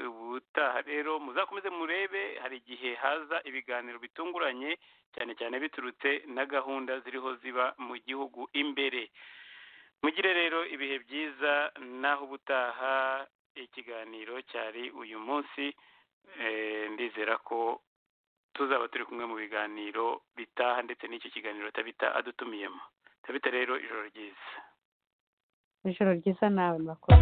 ubutaha rero muzakomeze murebe hari igihe haza ibiganiro bitunguranye cyane cyane biturutse na gahunda ziriho ziba mu gihugu imbere mugire rero ibihe byiza naho ubutaha ikiganiro cyari uyu munsi eh, ndizera ko tuzaba turi kumwe mu biganiro bitaha ndetse n'icyo kiganiro tabita adutumiyemo tabita rero ijoro ryiza ijoro ryiza nawe murakoze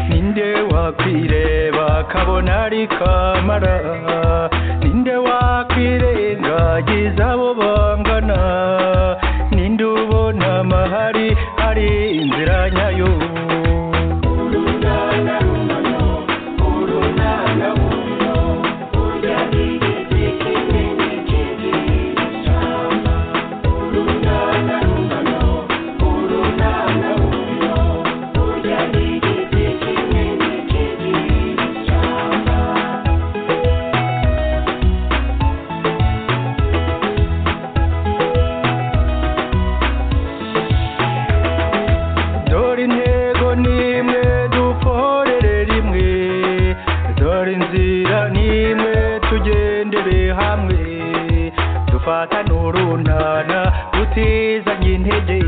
ninde wakwireba akabona ari kamara ninde wakwirengagiza abo bangana ninde ubona amahari ari inzira nyayo dore intego nimwe dukorere rimwe dore inzira nimwe tugendere hamwe dufatane urunana utizanye intege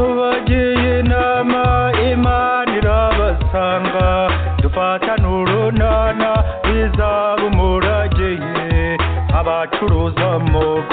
abagiye inama imana irabasanga dufatane urunana bizaba umurage ye abacuruza mu